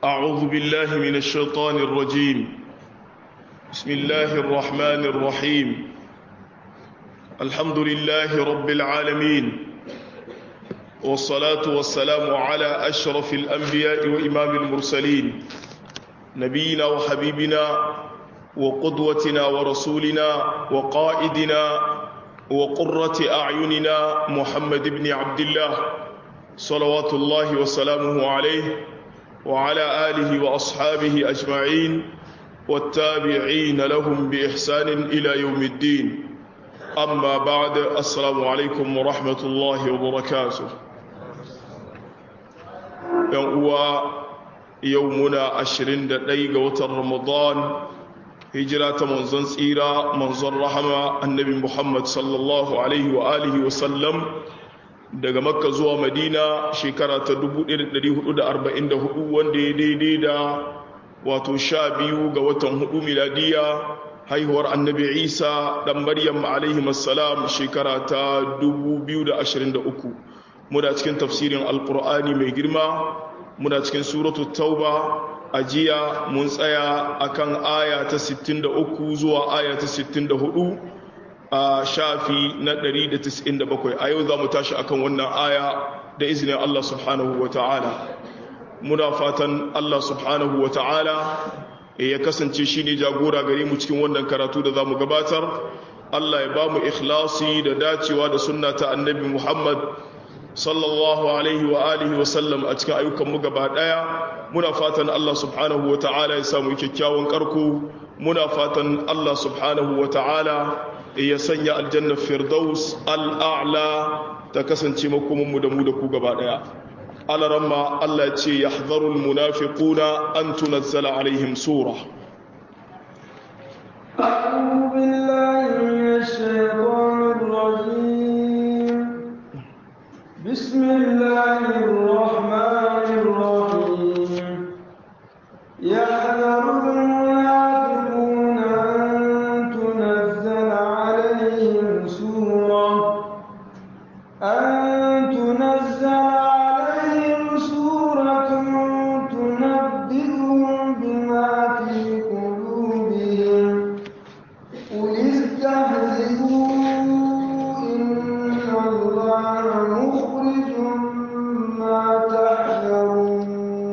أعوذ بالله من الشيطان الرجيم بسم الله الرحمن الرحيم الحمد لله رب العالمين والصلاة والسلام على أشرف الأنبياء وإمام المرسلين نبينا وحبيبنا وقدوتنا ورسولنا وقائدنا وقرة أعيننا محمد بن عبد الله صلوات الله وسلامه عليه وعلى آله وأصحابه أجمعين والتابعين لهم بإحسان إلى يوم الدين أما بعد السلام عليكم ورحمة الله وبركاته يوم يومنا عشرين دقيقة وتر رمضان هجرة منزن سيرة منزن رحمة النبي محمد صلى الله عليه وآله وسلم daga makka zuwa madina shekara ta 1444 wanda ya daidai da wato sha biyu ga watan hudu miladiya haihuwar annabi isa dan maryam alaihi masalam shekara ta 2023 muna cikin tafsirin alkur'ani mai girma muna cikin suratu tauba a jiya mun tsaya akan aya ta 63 zuwa aya ta 64 a shafi na 197 a yau za mu tashi akan wannan aya da izinin Allah subhanahu wa ta'ala muna fatan Allah subhanahu wa ta'ala ya kasance shi ne jagora gare mu cikin wannan karatu da za mu gabatar Allah ya ba mu ikhlasi da dacewa da sunna ta annabi Muhammad sallallahu alaihi wa alihi wa sallam a cikin ayyukanmu gaba daya muna fatan Allah subhanahu wa ta'ala ya samu kyakkyawan karko muna fatan Allah subhanahu wa ta'ala ya sanya aljanna firdaus al'a'la ta kasance makomanmu da mu da ku gaba daya alaramma Allah ce ya hazarul munafiquna an tunazzala alaihim sura أعوذ بالله من الشيطان الرجيم بسم الله الرحمن الرحيم يحذر المنافقون أن تنزل عليهم سورة أن تنزل عليهم سورة تنبئهم بما في قلوبهم قل استهزئوا إن الله مخرج ما تحذرون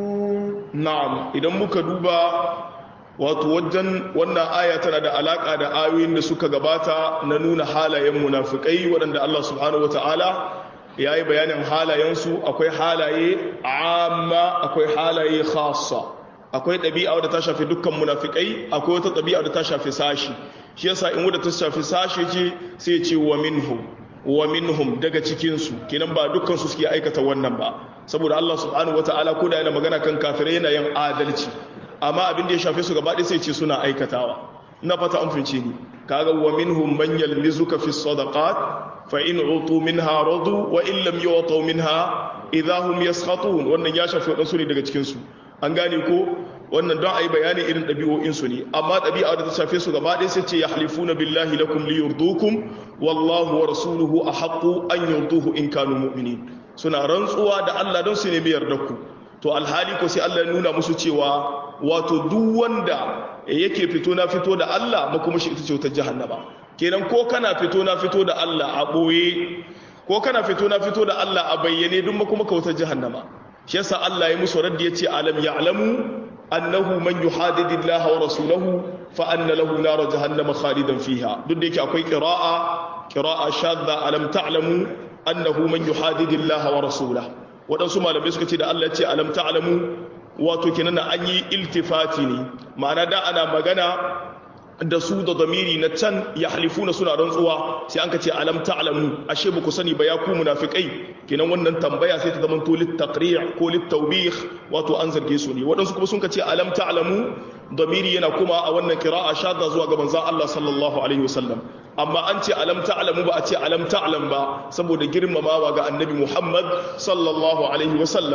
na'am idan muka duba wato wajen wannan aya tana da alaka da ayoyin da suka gabata na nuna halayen munafikai waɗanda Allah subhanahu wata'ala ya yi bayanin halayensu akwai halaye amma akwai halaye khassa akwai ɗabi'a wadda ta shafi dukkan munafikai akwai wata ɗabi'a wadda ta shafi sashi shi yasa in wadda ta shafi sashi ce sai ce wa minhum wa minhum daga cikinsu kenan ba dukkan su suke aikata wannan ba saboda Allah subhanahu wata'ala ko da yana magana kan kafirai yana yin adalci amma abin da ya shafe su gaba ɗaya sai ce suna aikatawa na fata an fice ni kaga wa minhum man yalmizuka fi sadaqat fa in utu minha radu wa in lam yu'tu minha idha hum yaskhatun wannan ya shafi wadansu ne daga cikin su an gane ko wannan don ayi bayani irin ɗabi'o'in su ne amma ɗabi'a da ta shafe su gaba ɗaya sai ce yahlifuna billahi lakum liyurdukum wallahu wa rasuluhu ahaqqu an yurduhu in kanu mu'minin suna rantsuwa da Allah don su nemi yardar ku to alhali ko sai Allah ya nuna musu cewa wato duk wanda yake fito na fito da Allah makuma shi ita ce wutar jahannama kenan ko kana fito na fito da Allah a boye ko kana fito na fito da Allah a bayyane duk makuma ka wutar jahannama shi yasa Allah ya musu raddi yace alam ya'lamu annahu man yuhadidillaha wa rasulahu fa anna lahu nar jahannama khalidan fiha duk da yake akwai qira'a qira'a shadda alam ta'lamu annahu man yuhadidillaha wa rasulahu waɗansu malamai suka ce da Allah ce alam ta'lamu wato kenan an yi iltifati ne ma'ana da ana magana da su da zamiri na can ya halifuna suna rantsuwa sai an ka ce alam ta'lamu ashe ba ku sani ba ya ku munafikai kenan wannan tambaya sai ta zama to lit taqri' ko lit tawbih wato an zarge su ne waɗansu kuma sun ka ce alam ta'lamu zamiri yana kuma a wannan qira'a shadda zuwa ga manzon Allah sallallahu alaihi wasallam amma an ce alam ta'lamu ba a ce alam ta'lam ba saboda girmamawa ga annabi Muhammad sallallahu alaihi wasallam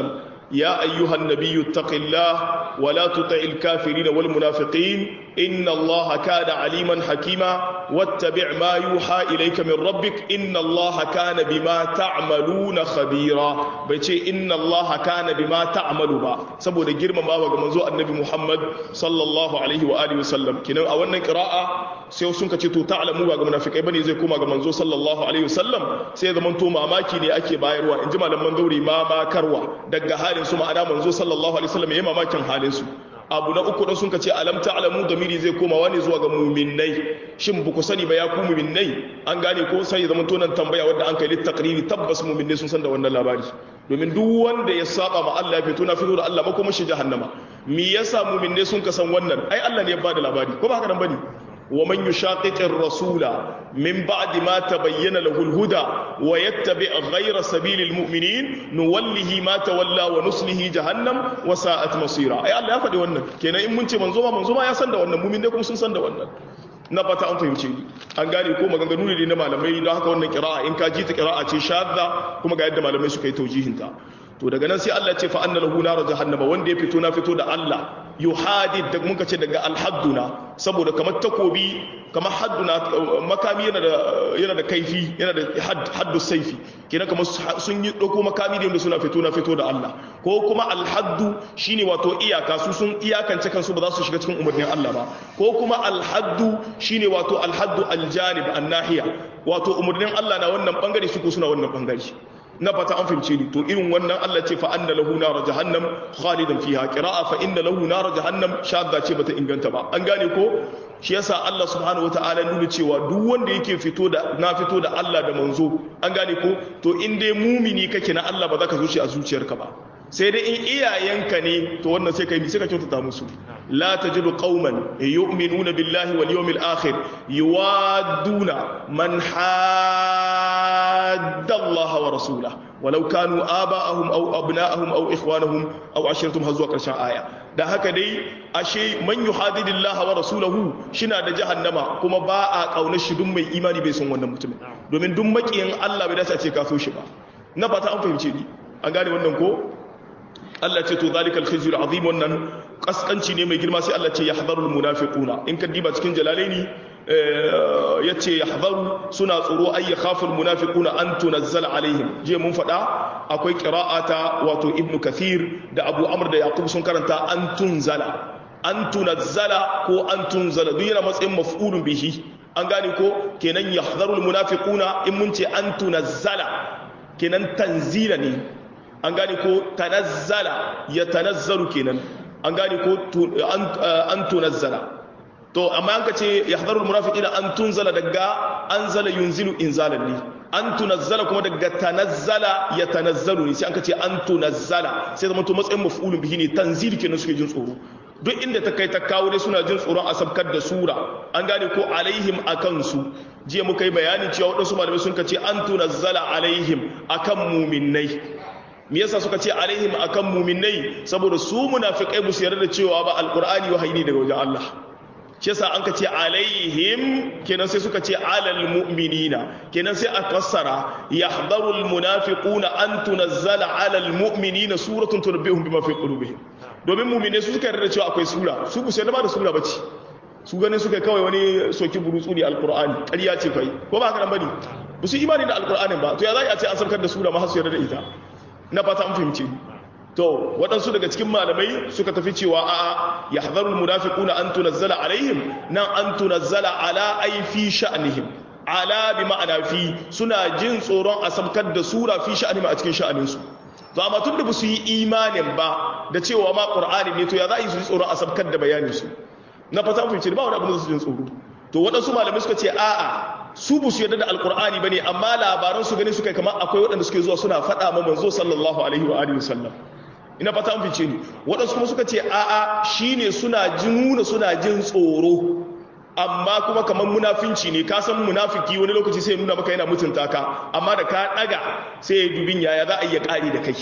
يا أيها النبي اتق الله ولا تطع الكافرين والمنافقين إن الله كان عليما حكيما واتبع ما يوحى إليك من ربك إن الله كان بما تعملون خبيرا بيتي إن الله كان بما تعمل با سبو ده جرم ما وغا منزو النبي محمد صلى الله عليه وآله وسلم كنا أولنا قراءة sai sun ka ce to ta'lamu ba ga munafikai bane zai koma ga manzo sallallahu alaihi wasallam sai ya zama to mamaki ne ake bayarwa inji malaman dauri ma makarwa daga halin su ma'ana manzo sallallahu alaihi wasallam yayi mamakin halin su abu na uku da sun ka ce alam ta'lamu damiri zai koma wani zuwa ga mu'minnai shin ba ku sani ba ya ku mu'minnai an gane ko sai ya zama to nan tambaya wanda an kai littaqriri tabbas mu'minnai sun san da wannan labari domin duk wanda ya saba ma Allah ya fito na fito da Allah ba kuma shi jahannama me yasa mu'minnai sun ka san wannan ai Allah ne ya bada labari ko ba haka nan bane ومن يشاقق الرسول من بعد ما تبين له الهدى ويتبع غير سبيل المؤمنين نوله ما تولى ونصله جهنم وساءت مصيرا اي الله ya faɗi wannan kenan in mun ce manzo ma manzo ma ya san da wannan mumin ne kuma sun san da wannan na fata an fahimce ni an gane ko maganganu ne na malamai don haka wannan kira'a in ka ji ta kira'a ce shadda kuma ga yadda malamai suka yi taujihinta to daga nan sai Allah ce fa anna lahu nar jahannama wanda ya fito na fito da Allah yuhadid da muka ce daga alhadduna saboda kamar takobi kamar hadduna makami yana da yana da kaifi yana da haddu saifi kenan kamar sun yi dauko makami da suna fito na fito da Allah ko kuma alhaddu shine wato iyaka su sun iyakance kansu ba za su shiga cikin umarnin Allah ba ko kuma alhaddu shine wato alhaddu aljanib annahiya wato umarnin Allah na wannan bangare su ko suna wannan bangare na fata an fahimce ni to irin wannan Allah ce fa anna lahu nar jahannam khalidan fiha qira'a fa inna lahu nar jahannam shadda ce bata inganta ba an gane ko shi yasa Allah subhanahu wataala nuna cewa duk wanda yake fito da na fito da Allah da manzo an gane ko to in dai mumini kake na Allah ba za ka zuci a zuciyarka ba sai dai in iyayenka ne to wannan sai kai sai ka kyautata musu la tajidu qauman yu'minuna billahi wal yawmil akhir yuwadduna man hadda Allah wa rasulahu walau kanu aba'ahum aw abna'ahum aw ikhwanahum aw ashiratum har zuwa karshen aya da haka dai ashe man yuhadidillaha wa rasulahu shina da jahannama kuma ba a kauna shi duk mai imani bai son wannan mutumin domin duk makiyin Allah bai dace a ce ka so shi ba na fata an fahimce ni an gane wannan ko Allah ce to zalikal khizyul azim wannan kaskanci ne mai girma sai Allah ce yahdharul munafiquna in ka diba cikin jalalaini yace yahdharu suna tsoro ay yakhaful munafiquna an tunazzala alaihim je mun fada akwai qira'ata wato ibnu kathir da abu amr da yaqub sun karanta an tunzala an tunazzala ko an tunzala duk yana matsayin maf'ulun bihi an gane ko kenan yahdharul munafiquna in mun ce an tunazzala kenan tanzila ne an gane ko tanazzala ya tanazzalu kenan an gane ko an tunazzala to amma an ka ce ya hadarul munafiqina an tunzala daga anzala yunzilu inzalan ne an tunazzala kuma daga tanazzala ya tanazzalu ne sai an ka ce an tunazzala sai zama to matsayin maf'ulun bihi ne tanzil kenan suke jin tsoro duk inda ta kai ta kawo dai suna jin tsoron a sabkar da sura an gane ko alaihim akan su jiya muka yi bayani cewa waɗansu malamai sun ka ce an tunazzala alaihim akan muminai me yasa suka ce alaihim akan muminai saboda su munafikai ba su yarda da cewa ba alqur'ani wahayi ne daga wajen Allah shi yasa an ka ce alaihim kenan sai suka ce alal mu'minina kenan sai a fassara yahdharul munafiquna an tunazzala alal mu'minina suratun tunabbihum bima fi qulubihim domin mu'mine su suka yarda da cewa akwai sura su ku sai da ba da sura bace su ganin suka kawai wani soki burutsu ne alqur'ani ƙarya ce kai ko ba haka nan bane ba su imani da alqur'anin ba to ya za a ce an saukar da sura ma har su yarda da ita na fata an fahimci to waɗansu daga cikin malamai suka tafi cewa a'a ya hazarul munafiquna an tunazzala alaihim nan an tunazzala ala ai fi sha'nihim ala bi ma'ana fi suna jin tsoron a sabkar da sura fi sha'nihim a cikin sha'aninsu to amma tun da ba su yi imanin ba da cewa ma qur'ani ne to ya za a yi su ji tsoron a sabkar da bayanin su na fata fahimci ba wani abu da su jin tsoro to waɗansu malamai suka ce a'a su bu su yarda da alkur'ani bane amma labaran su gani suka kamar akwai waɗanda suke zuwa suna faɗa ma manzo sallallahu alaihi wa alihi wasallam ina fata an fice ni waɗansu kuma suka ce a'a shine suna nuna suna jin tsoro amma kuma kamar munafinci ne ka san munafiki wani lokaci sai nuna maka yana mutunta ka amma da ka daga sai ya dubin yaya za a iya ƙari da kai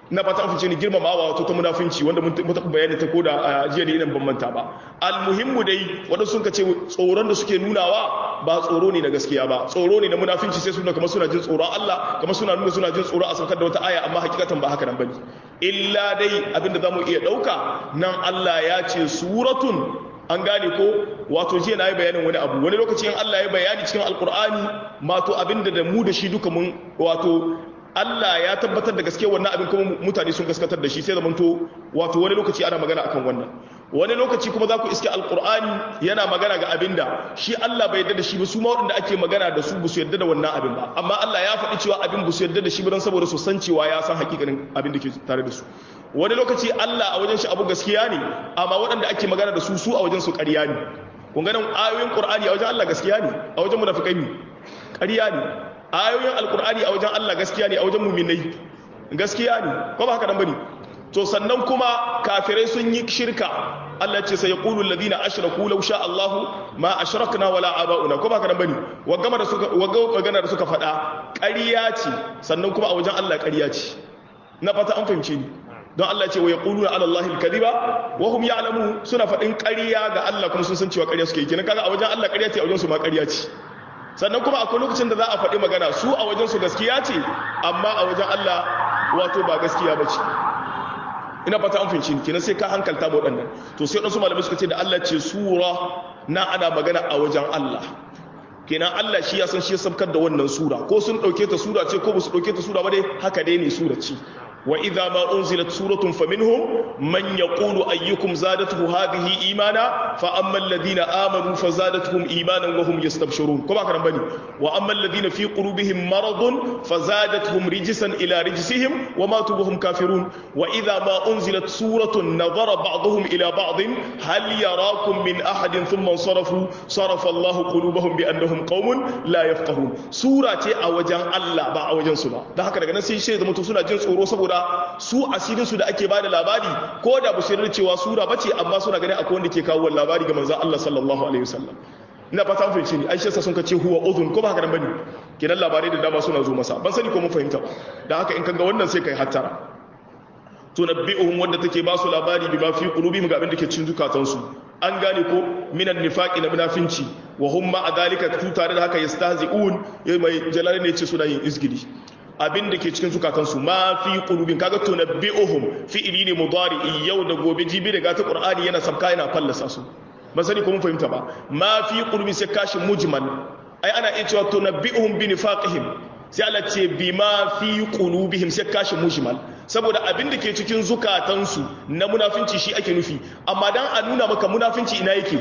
na fata an fice ni girmamawa wato ta munafinci wanda mun taɓa bayani ta koda a jiya da idan ban manta ba almuhimmu dai waɗansu sun ce tsoron da suke nunawa ba tsoro ne na gaskiya ba tsoro ne na munafinci sai suna kamar suna jin tsoron Allah kamar suna nuna suna jin tsoron a saukar da wata aya amma hakikatan ba haka nan bane illa dai abinda zamu iya ɗauka nan Allah ya ce suratun an gane ko wato jiya na yi bayanin wani abu wani lokaci in Allah ya bayani cikin alkur'ani mato abinda da mu da shi duka mun wato Allah ya tabbatar da gaske wannan abin kuma mutane sun gaskatar da shi sai zamanto wato wani lokaci ana magana akan wannan wani lokaci kuma za ku iske alkur'ani yana magana ga abin da shi Allah bai yarda da shi ba su ma waɗanda ake magana da su ba su yarda da wannan abin ba amma Allah ya faɗi cewa abin ba su yarda da shi ba don saboda su san cewa ya san hakikanin abin da ke tare da su wani lokaci Allah a wajen shi abu gaskiya ne amma waɗanda ake magana da su su a wajen su ƙarya ne kun ganin ayoyin Qur'ani a wajen Allah gaskiya ne a wajen munafikai ne ƙarya ne ayoyin alkur'ani a wajen Allah gaskiya ne a wajen muminai gaskiya ne ko ba haka nan bane to sannan kuma kafirai sun yi shirka Allah ce sai yaqulu alladhina ashraku law sha Allah ma ashrakna wala abauna ko ba haka nan bane wagama da suka wagama da suka faɗa ƙarya ce sannan kuma a wajen Allah ƙarya ce na fata an fahimce ni don Allah ce wa yaquluna ala Allah al-kadhiba wa hum ya'lamu suna faɗin ƙarya ga Allah kuma sun san cewa ƙarya suke yi kenan kaga a wajen Allah ƙarya ce a wajen su ma ƙarya ce sannan kuma akwai lokacin da za a faɗi magana su a wajensu gaskiya ce amma a wajen Allah wato ba gaskiya ba ce ina fata an finci kenan sai ka hankalta ba waɗannan to sai waɗansu malamai suka ce da Allah ce sura na ana magana a wajen Allah kenan Allah shi ya san shi ya sabkar da wannan sura ko sun ɗauke ta sura ce ko ba su ɗauke ta sura ba dai haka dai ne sura ce وإذا ما أنزلت سورة فمنهم من يقول أيكم زادته هذه إيمانا فأما الذين آمنوا فزادتهم إيمانا وهم يستبشرون كما كان بني وأما الذين في قلوبهم مرض فزادتهم رجسا إلى رجسهم وماتوا وهم كافرون وإذا ما أنزلت سورة نظر بعضهم إلى بعض هل يراكم من أحد ثم انصرفوا صرف الله قلوبهم بأنهم قوم لا يفقهون سورة أوجان الله با أوجان سبا ده هكذا نسي شيء ده متوسنا جنس أوروسا su asirinsu da ake bada labari ko da ba su yarda cewa sura bace amma suna ganin akwai wanda ke kawo labari ga manzon Allah sallallahu alaihi wasallam ina fata mun fahimci ni Aisha sun kace huwa udhun ko ba haka nan bane kidan labarai da dama suna zo masa ban sani ko mun fahimta ba dan haka in kaga wannan sai kai hattara tunabbi'uhum wanda take ba su labari bima fi qulubihim ga abin da ke cikin zukatansu an gane ko minan nifaqi na munafinci wa hum ma adalika tu tare da haka yastahzi'un mai jalal ne ce suna yin izgidi abin da ke cikin zukatansu ma fi qulubin kaga tunabbi'uhum fi'ili ne mudari yau da gobe jibi daga ta qur'ani yana sabka yana fallasa su ba sani ko mun fahimta ba ma fi qulubin sai kashin mujmal ai ana iya cewa tunabbi'uhum bi nifaqihim sai Allah ce bima fi qulubihim sai kashin mujmal saboda abin da ke cikin zukatansu na munafinci shi ake nufi amma dan a nuna maka munafinci ina yake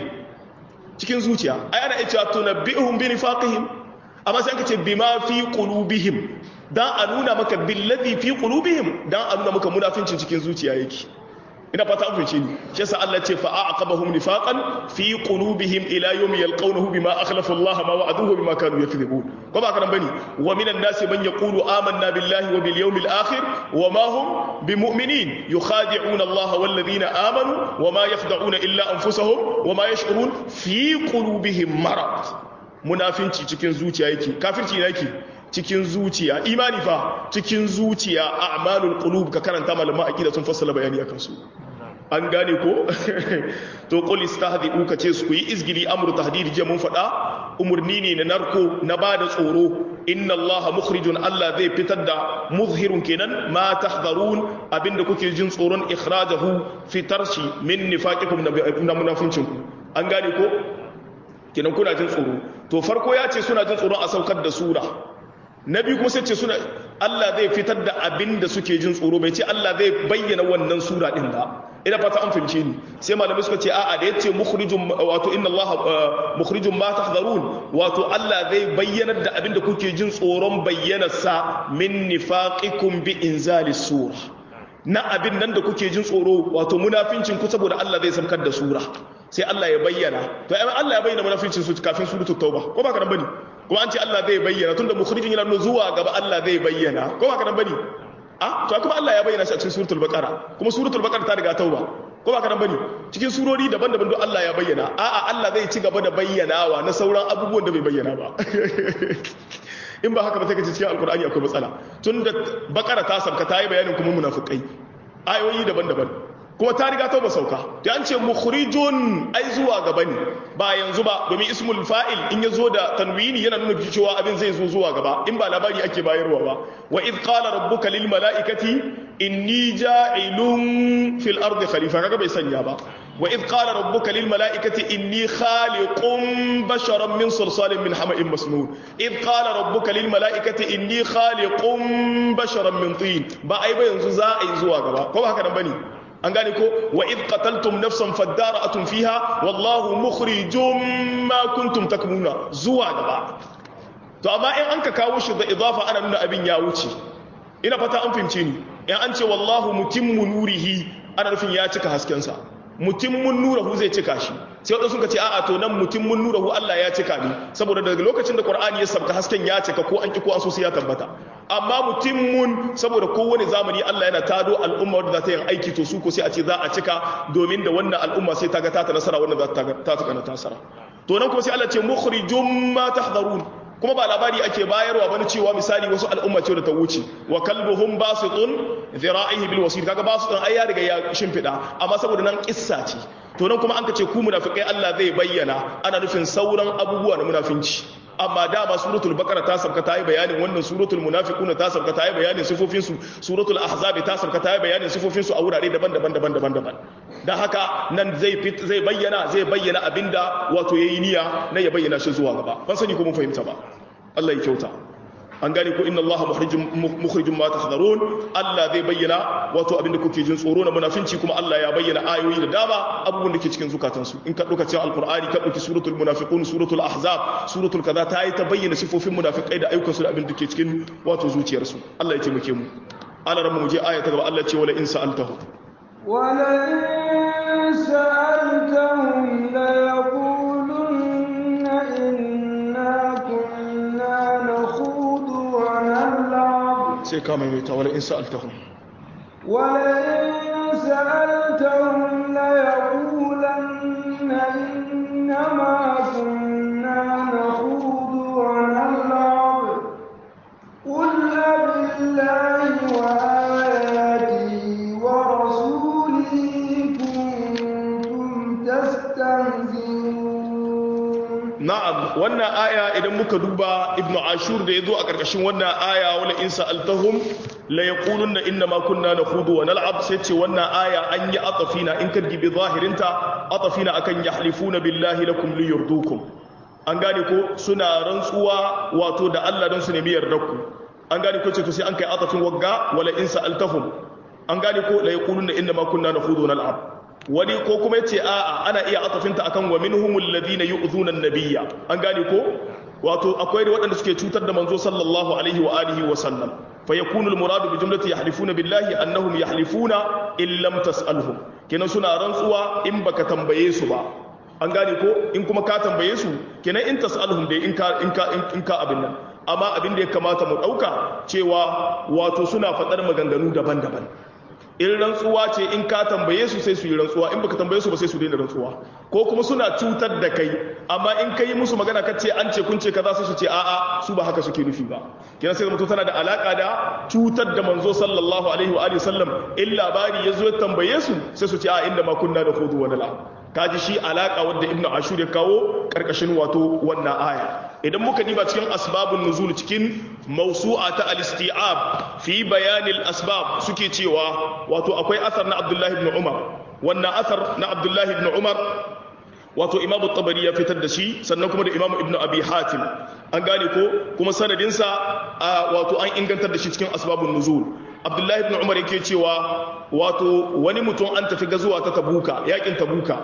cikin zuciya ai ana iya cewa tunabbi'uhum bi nifaqihim amma sai aka ce bima fi qulubihim dan a nuna maka billazi fi qulubihim dan a nuna maka munafincin cikin zuciya yake ina fata an fice ni shi yasa Allah ce fa aqabahum nifaqan fi qulubihim ila yawmi yalqawnahu bima akhlafa Allah ma wa'aduhu bima kanu yakذibun ko ba kana bane wa minan nasi man yaqulu amanna billahi wa bil yawmil akhir wa ma hum bimu'minin yukhadi'una Allah wal ladina amanu wa ma yakhda'una illa anfusahum wa ma yash'urun fi qulubihim marad munafinci cikin zuciya yake kafirci yake cikin zuciya imani fa cikin zuciya a'malul qulub ka karanta malama aqida sun fassala bayani akan su an gane ko to qul istahdi'u ka ce su yi izgili amru tahdid je mun fada umurni ne na narko na bada tsoro inna allaha mukhrijun allah zai fitar da muzhirun kenan ma tahdharun abinda kuke jin tsoron ikhrajahu fitar shi min nifaqikum na munafincin ku an gane ko kenan kuna jin tsoro to farko ya ce suna jin tsoron a saukar da sura na biyu kuma sai ce suna Allah zai fitar da abin da suke jin tsoro bai ce Allah zai bayyana wannan sura din ba ina fata an fahimce ni sai malamai suka ce a'a da yace mukhrijum wato inna Allah mukhrijum ma tahdharun wato Allah zai bayyanar da abin da kuke jin tsoron bayyana sa min nifaqikum bi inzali sura na abin nan da kuke jin tsoro wato munafincin ku saboda Allah zai samkar da sura sai Allah ya bayyana to ai Allah ya bayyana munafincin su kafin suratul tauba ko ba ka nan bane kuma an ce Allah zai bayyana tunda mukhrijin yana nuna zuwa gaba Allah zai bayyana ko ba ka nan bane a to kuma Allah ya bayyana shi a cikin suratul baqara kuma suratul baqara ta riga tauba ko ba ka nan bane cikin surori daban-daban duk Allah ya bayyana a'a Allah zai ci gaba da bayyanawa na sauran abubuwan da bai bayyana ba in ba haka ba sai ka ce cikin alkur'ani akwai matsala tun da bakara ta sabka ta yi bayanin kuma munafikai ayoyi daban-daban kuma ta riga ta ba sauka da an ce mukhrijun ai zuwa gaba ne ba yanzu ba domin ismul fa'il in ya zo da tanwini yana nuna cewa abin zai zo zuwa gaba in ba labari ake bayarwa ba wa id qala rabbuka lil mala'ikati inni ja'ilun fil ardi khalifa kaga bai sanya ba wa id qala rabbuka lil mala'ikati inni khaliqun basharan min salsalin min hama'in masnun id qala rabbuka lil mala'ikati inni khaliqun basharan min tin ba ai ba yanzu za a yi zuwa gaba ko ba haka nan bane an gane ko wa id qataltum nafsan fadara'atun fiha wallahu mukhrijum ma kuntum takmuna zuwa gaba to amma in an ka kawo shi da idafa ana nuna abin ya wuce ina fata an fahimce ni in an ce wallahu mutimmu nurihi ana nufin ya cika hasken sa mutimmun nurahu zai cika shi sai wadansu suka ce a'a to nan mutimmun nurahu Allah ya cika ne saboda daga lokacin da Qur'ani ya sabka hasken ya cika ko an ki ko an so sai ya tabbata amma mutimmun saboda kowane zamani Allah yana tado al'umma wadda za ta yin aiki to su ko sai a ce za a cika domin da wannan al'umma sai ta ga ta nasara wannan za ta ta ta nasara to nan kuma sai Allah ce mukhrijum ma tahdharun kuma ba labari ake bayarwa bane cewa misali wasu al'umma ce da ta wuce wa kalbuhum basitun dhira'ihi bil wasil kaga basitun ai ya riga ya shimfida amma saboda nan kissa ce to nan kuma an ka ce ku munafikai Allah zai bayyana ana nufin sauran abubuwa na munafinci amma dama suratul baqara ta sabka ta yi bayanin wannan suratul munafiqun ta sabka ta yi bayanin sifofin su suratul ahzab ta sabka ta yi bayanin sifofin su a wurare daban-daban daban-daban daban dan haka nan zai zai bayyana zai bayyana abinda wato yayi niyya na ya bayyana shi zuwa gaba ban sani ko mun fahimta ba Allah ya kyauta an gane ko inna Allah mukhrijum ma tahdharun Allah zai bayyana wato abinda kuke jin tsoro na munafinci kuma Allah ya bayyana ayoyi da dama abubuwan da ke cikin zukatansu in ka dauka cikin alqur'ani ka dauki suratul munafiqun suratul ahzab suratul kaza ta yi ta bayyana sifofin munafikai da ayyukansu da abin da ke cikin wato zuciyarsu Allah ya taimake mu ala rabbu mu je aya ta gaba Allah ce wala in sa'altahu wala in sa'altahum la yaqulunna inna kunna nakhudu wa nal'ab sai ka mai ta wala in sa'altahum ولئن سألتهم ليقولن إنما كنا نخوض ونلعب قل أبالله وآياته ورسوله كنتم تستهزئون na'am wannan aya idan muka duba ibnu ashur da yazo a karkashin wannan aya wala in sa'altahum la yaquluna inna ma kunna nakhudu wa nal'ab sai ce wannan aya an yi atafina in ka dibi zahirinta atafina akan yahlifuna billahi lakum liyurdukum an gane ko suna rantsuwa wato da Allah don su nemi yardarku an gane ko ce to sai an kai atafin wagga wala in sa'altahum an gane ko la yaquluna inna ma kunna nakhudu wa nal'ab wani ko kuma yace a'a ana iya atafinta akan wa minhumul ladina yu'dhuna an-nabiyya an gane ko wato akwai da waɗanda suke cutar da manzo sallallahu alaihi wa alihi wa sallam fa yakunu al-muradu bi jumlati yahlifuna billahi annahum yahlifuna in lam tas'alhum kenan suna rantsuwa in baka tambaye su ba an gane ko in kuma ka tambaye su kenan in tas'alhum dai in ka in ka in ka abin nan amma abin da ya kamata mu dauka cewa wato suna faɗar maganganu daban-daban in rantsuwa ce in ka tambaye su sai su yi rantsuwa in baka tambaye su ba sai su daina rantsuwa ko kuma suna cutar da kai amma in ka yi musu magana ka ce an ce kun ce kaza sai su ce a'a su ba haka suke nufi ba kina sai mutum tana da alaka da cutar da manzo sallallahu alaihi wa alihi sallam in labari ya zo ya tambaye su sai su ce a inda ma kunna da khudu wa dala kaji shi alaka wadda ibnu ashur ya kawo karkashin wato wannan aya idan muka diba cikin asbabun nuzul cikin mawsu'a ta al-isti'ab fi bayan al-asbab suke cewa wato akwai asar na abdullahi ibn umar wannan asar na abdullahi ibn umar wato imamu tabari ya fitar da shi sannan kuma da imamu ibn abi hatim an gane ko kuma sanadinsa wato an ingantar da shi cikin asbabun nuzul abdullahi ibn umar yake cewa wato wani mutum an tafi gazuwa ta tabuka yakin tabuka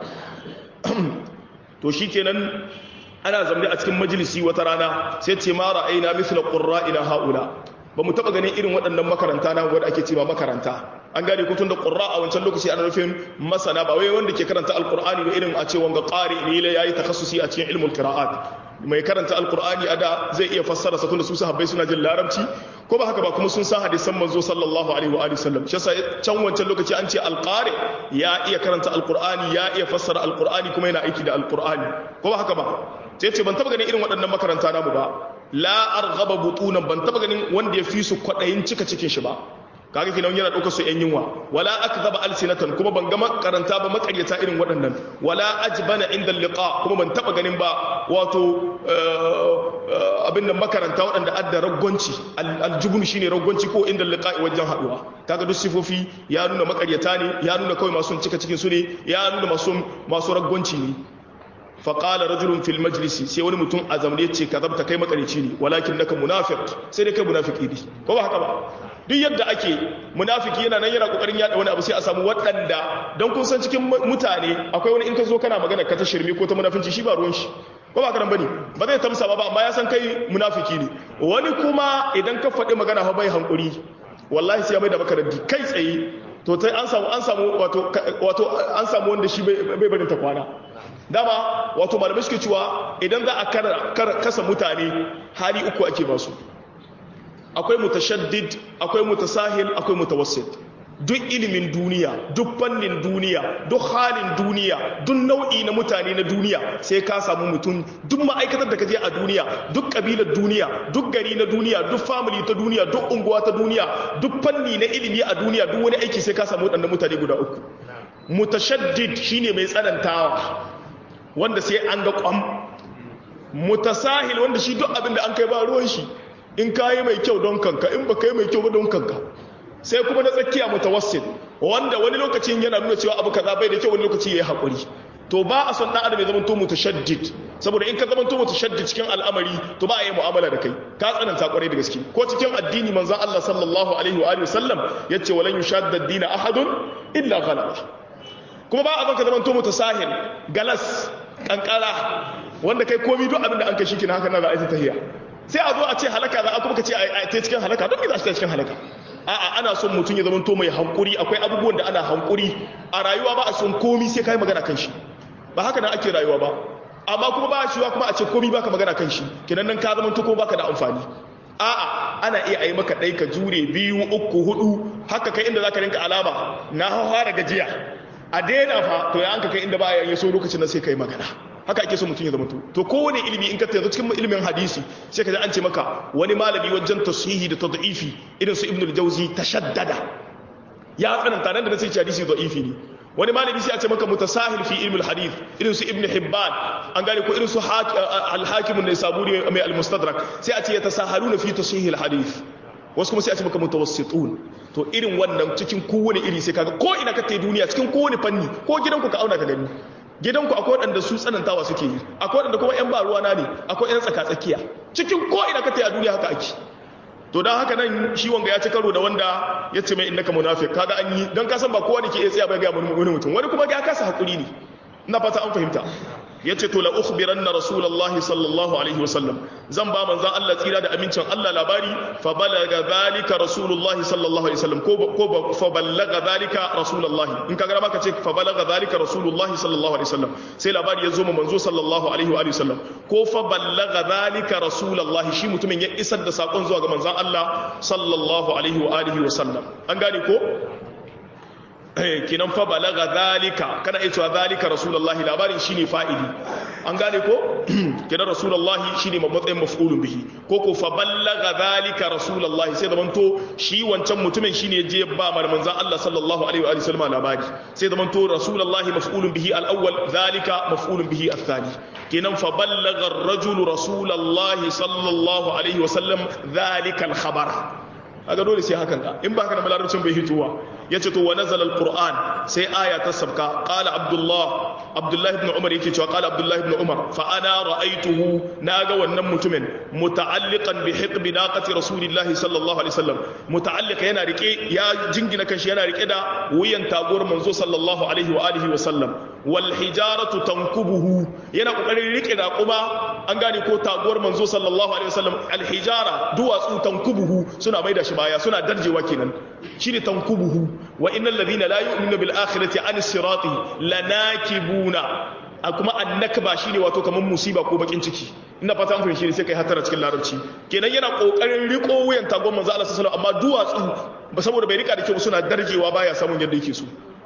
to shikenan ana zamne a cikin majalisi wata rana sai ce ma ra'ayna mithla qurra'ina haula ba mu taba ganin irin waɗannan makaranta na wanda ake cewa makaranta an gane ko tunda qurra a wancan lokaci ana nufin masana ba wai wanda ke karanta alqur'ani ba irin a ce wanga qari ne yayi takhassusi a cikin ilmul qira'at mai karanta alqur'ani ada zai iya fassara sa tunda su sahabbai suna jin larabci ko ba haka ba kuma sun san hadisan manzo sallallahu alaihi wa alihi sallam shi yasa can wancan lokaci an ce alqari ya iya karanta alqur'ani ya iya fassara alqur'ani kuma yana aiki da alqur'ani ko ba haka ba sai ce ban taba ganin irin waɗannan makaranta namu ba la arghaba butunan ban taba ganin wanda ya fi su kwadayin cika cikin shi ba kaga kinan yana daukar su yan yunwa wala akzaba alsinatan kuma ban ga makaranta ba makaryata irin waɗannan wala ajbana inda liqa kuma ban taba ganin ba wato abin da makaranta waɗanda adda raggonci aljubun shine raggonci ko inda liqa wajen haduwa kaga duk sifofi ya nuna makaryata ne ya nuna kawai masu cika cikin su ne ya nuna masu masu raggonci ne faƙala rajulun fil majlisi sai wani mutum a zamane ce ka zabta kai makarici ne walakin naka munafiq sai dai kai munafiki ne ko ba haka ba duk yadda ake munafiki yana nan yana kokarin yada wani abu sai a samu waɗanda don kun san cikin mutane akwai wani in ka zo kana magana ka ta shirme ko ta munafinci shi ba ruwan shi ko ba ka bane ba zai tamsa ba amma ya san kai munafiki ne wani kuma idan ka faɗi magana fa bai hankuri wallahi sai ya mai da maka raddi kai tsaye to sai an samu an samu wato wato an samu wanda shi bai barin ta kwana dama wato malamai suke cewa idan za a kasa mutane hali uku ake ba su akwai mutashaddid akwai mutasahil akwai mutawassit duk ilimin duniya duk fannin duniya duk halin duniya duk nau'i na mutane na duniya sai ka samu mutum duk ma'aikatar da ka je a duniya duk kabilar duniya duk gari na duniya duk family ta duniya duk unguwa ta duniya duk fanni na ilimi a duniya duk wani aiki sai ka samu waɗannan mutane guda uku mutashaddid shine mai tsanantawa wanda sai an ga kwam mutasahil wanda shi duk abin da an kai ba ruwan shi in ka yi mai kyau don kanka in ba ka yi mai kyau ba don kanka sai kuma na tsakiya mutawassil wanda wani lokacin yana nuna cewa abu kaza bai da kyau wani lokaci yayi hakuri to ba a son dan adam ya zama to mutashaddid saboda in ka zama to mutashaddid cikin al'amari to ba a yi mu'amala da kai ka tsananta kwarai da gaske ko cikin addini manzon Allah sallallahu alaihi wa alihi wasallam yace walan yushadda ad-din ahadun illa ghalaba kuma ba a son ka zama to mutasahil galas kankara wanda kai komi duk abin da an kai shi kina haka na za a yi tahiya sai a zo a ce halaka za a kuma ka ce a ta cikin halaka don me za shi cikin halaka a'a ana son mutum ya zamanto mai hankuri akwai abubuwan da ana hankuri a rayuwa ba a son komi sai kai magana kan shi ba haka nan ake rayuwa ba amma kuma ba shi kuma a ce komi baka magana kan shi kenan nan ka zamanto ko baka da amfani a'a ana iya ayi maka ɗai ka jure biyu uku hudu haka kai inda zaka rinka alama na fara gajiya a daina fa to ya an ka kai inda ba ya yi so lokacin nan sai kai magana haka ake so mutum ya zama to to kowane ilimi in ka yanzu cikin ilimin hadisi sai ka ji an ce maka wani malami wajen tasihi da tad'ifi irin su ibnu al-jawzi tashaddada ya tsananta nan da sai hadisi da'ifi ne wani malami sai a ce maka mutasahil fi ilmi al-hadith irin su ibnu hibban an gane ko irin su al-hakim an-nisaburi mai al-mustadrak sai a ce yatasahaluna fi tasihi al-hadith wasu kuma sai a ce maka mutawassitun to irin wannan cikin kowane iri sai kaga ko ina ka tayi duniya cikin kowane fanni ko gidanku ka auna ka gani gidanku akwai waɗanda su tsanantawa suke yi akwai waɗanda kuma 'yan ba ruwana ne akwai 'yan tsaka-tsakiya cikin ko ina ka tayi a duniya haka ake to don haka nan shi wanga ya ci karo da wanda ya ce mai innaka munafiq kaga an yi don kasan ba kowa ne ke iya tsaya bai ga wani mutum wani kuma ya kasa hakuri ne ina fata an fahimta ya ce to la ukhbiranna rasulullahi sallallahu alaihi wasallam zan ba manzan Allah tsira da amincin Allah labari fa balaga zalika rasulullahi sallallahu alaihi wasallam ko ko fa balaga zalika rasulullahi in ka gara maka ce fa balaga zalika rasulullahi sallallahu alaihi wasallam sai labari ya zo ma manzo sallallahu alaihi wa wasallam ko fa balaga zalika rasulullahi shi mutumin ya isar da sakon zuwa ga manzan Allah sallallahu alaihi wa alihi wasallam an gane ko kinan fa balaga zalika kana iya cewa zalika rasulullahi labarin shine fa'ili an gane ko kinan rasulullahi shine matsayin maf'ulun bihi ko ko fa balaga zalika rasulullahi sai zaman to shi wancan mutumin shine je ba mar manzon Allah sallallahu alaihi wa sallam labari sai zaman to rasulullahi maf'ulun bihi al-awwal zalika maf'ulun bihi al-thani kinan fa balaga ar-rajul rasulullahi sallallahu alaihi wa sallam zalika al-khabar aga dole sai hakan ka in ba haka da malarabcin bai hituwa yace to wa nazala alquran sai aya ta sabka qala abdullah abdullah ibn umar yake cewa qala abdullah ibn umar fa ana ra'aytuhu naga wannan mutumin muta'alliqan bi hiqbi naqati rasulillahi sallallahu alaihi wasallam muta'alliqa yana rike ya jingina kanshi yana rike da wuyan taguwar manzo sallallahu alaihi wa alihi wasallam wal hijaratu tankubuhu yana kokarin rike da kuma an gane ko taguwar manzo sallallahu alaihi wasallam al hijara duwatsu tankubuhu suna maida shi baya suna darjewa kenan shine tankubuhu wa innal ladina la yu'minuna bil akhirati an sirati lanakibuna a kuma annakba shine wato kaman musiba ko bakin ciki ina fata an fahimci sai kai hatara cikin larabci kenan yana kokarin riko wuyan tagon manzo Allah sallallahu alaihi wasallam amma duwatsu ba saboda bai rika da kyau suna darjewa baya samun yadda yake so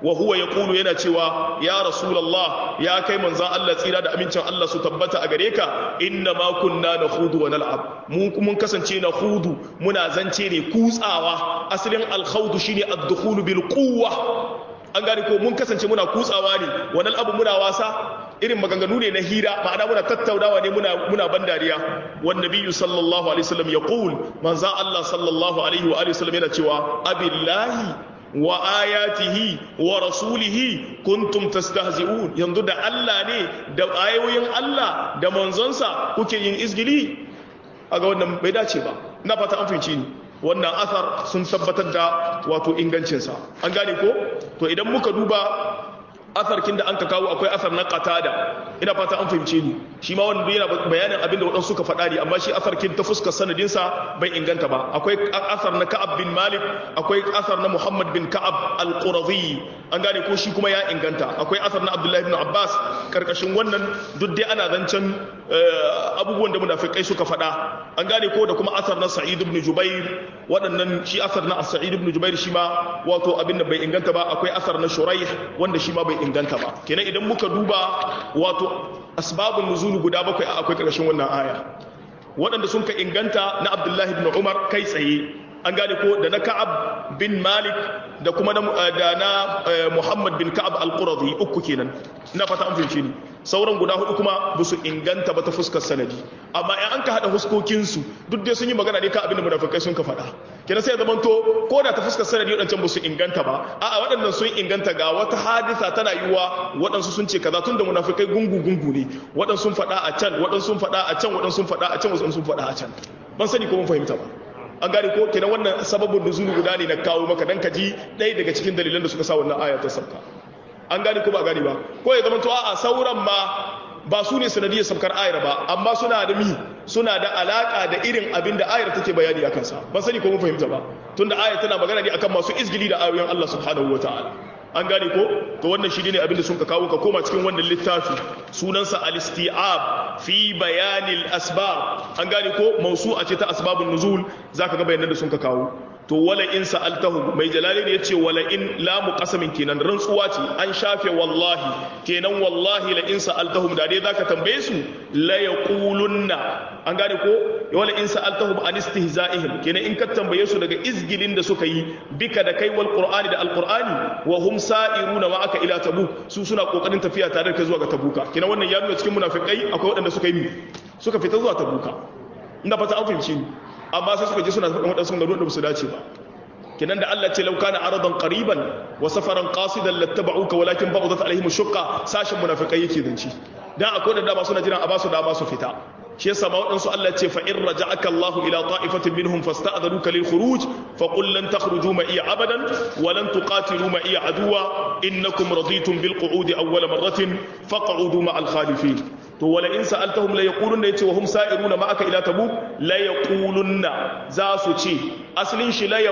wa huwa yaqulu yana cewa ya rasulullah ya kai manzon Allah tsira da amincin Allah su tabbata a gare ka inna ma kunna nakhudu wa nal'ab mu mun kasance na hudu muna zance ne kutsawa asalin al-khawdu shine ad-dukhulu bil quwwa an gane ko mun kasance muna kutsawa ne wannan abu muna wasa irin maganganu ne na hira ma'ana muna tattaunawa ne muna muna ban dariya wan nabiyyu sallallahu alaihi wasallam yaqul manzo Allah sallallahu alaihi wa alihi wasallam yana cewa abillahi wa ayatihi wa rasulihi kuntum tastahzi'un yanzu da Allah ne da ayoyin Allah da manzonsa kuke yin izgili aga wannan bai dace ba na fata an fahimci ni wannan athar sun tabbatar da wato ingancinsa an gane ko to idan muka duba atharkin da an ka kawo akwai athar na qatada ina fata an fahimce ni shi ma wanda yana bayanin abin da wadansu suka faɗa ne amma shi atharkin ta fuskar sanadin sa bai inganta ba akwai athar na Ka'ab bin Malik akwai athar na Muhammad bin Ka'ab al-Qurazi an gane ko shi kuma ya inganta akwai athar na Abdullah ibn Abbas karkashin wannan duk dai ana zancen abubuwan da munafikai suka faɗa an gane ko da kuma athar na Sa'id ibn Jubair waɗannan shi athar na Sa'id ibn Jubair shi ma wato abin da bai inganta ba akwai athar na Shuraih wanda shi ma bai inganta ba kenan idan muka duba wato asbabun nuzulu guda bakwai akwai ƙarshen wannan aya waɗanda sun ka inganta na Abdullahi ibn Umar kai tsaye an gane ko da na Ka'ab bin Malik da kuma da na Muhammad bin Ka'ab al-Quradi uku kenan ina fata an fahimce ni sauran guda hudu kuma ba su inganta ba ta fuskar sanadi amma in an ka hada huskokinsu duk dai sun yi magana ne kan abin da munafikai sun ka faɗa kenan sai zaman to ko da ta fuskar sanadi waɗancan ba su inganta ba a'a waɗannan sun inganta ga wata hadisa tana yiwa waɗansu sun ce kaza tun da munafikai gungu gungu ne waɗansu sun faɗa a can waɗansu sun faɗa a can waɗansu sun faɗa a can waɗansu sun faɗa a can ban sani ko mun fahimta ba an gane ko kenan wannan sababin nuzulu guda ne na kawo maka dan ka ji ɗaya daga cikin dalilan da suka sa wannan aya ta sabka an gane ko ba gane ba ko ya zama to a sauran ma ba su ne sanadiyar sabkar ayar ba amma suna da mi suna da alaka da irin abin da ayar take bayani a kansa ban sani ko mun fahimta ba tunda ayar tana magana ne akan masu izgili da ayoyin Allah subhanahu wataala an gane ko to wannan shi ne abin da sun ka kawo ka koma cikin wannan littafi sunansa al-isti'ab fi bayanil asbab an gane ko mausu'a ce ta asbabun nuzul zaka ga bayanan da sun ka kawo to wala in sa'altahu mai jalali ne yace wala in lamu qasamin kenan rantsuwa ce an shafe wallahi kenan wallahi la in sa'altahum da dai zaka tambaye su la yaqulunna an gane ko wala in sa'altahum an istihza'ihim kenan in ka tambaye su daga izgilin da suka yi bika da kai wal qur'ani da alqur'ani wa hum sa'iruna ma'aka ila tabuk su suna kokarin tafiya tare da kai zuwa ga tabuka kenan wannan ya nuna cikin munafikai akwai waɗanda suka yi suka fita zuwa tabuka ina fata an fahimci ni amma sai suka je suna faɗin waɗansu garuruwan da ba su dace ba kinan da Allah ce lau kana aradan qariban wa safaran qasidan lattaba'uka walakin ba'udat alaihim shuqqa sashin munafiqai yake zanci dan akwai da dama suna jiran a basu dama su fita shi yasa ma waɗansu Allah ce fa in raja'aka Allahu ila ta'ifatin minhum fasta'dhanuka lil khuruj fa qul lan takhruju ma iya abadan wa lan tuqatilu ma iya aduwa innakum raditum bil qu'udi awwala marratin faq'udu ma al khalifin to wala in sa'altahum la yaqulunna yace wa hum sa'iruna ma'aka ila tabuk la yaqulunna za su ce aslin shi la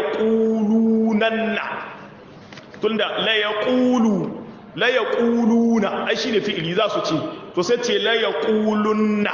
yaqulunanna tunda la yaqulu la yaquluna ai shine fi'ili za su ce to sai ce la yaqulunna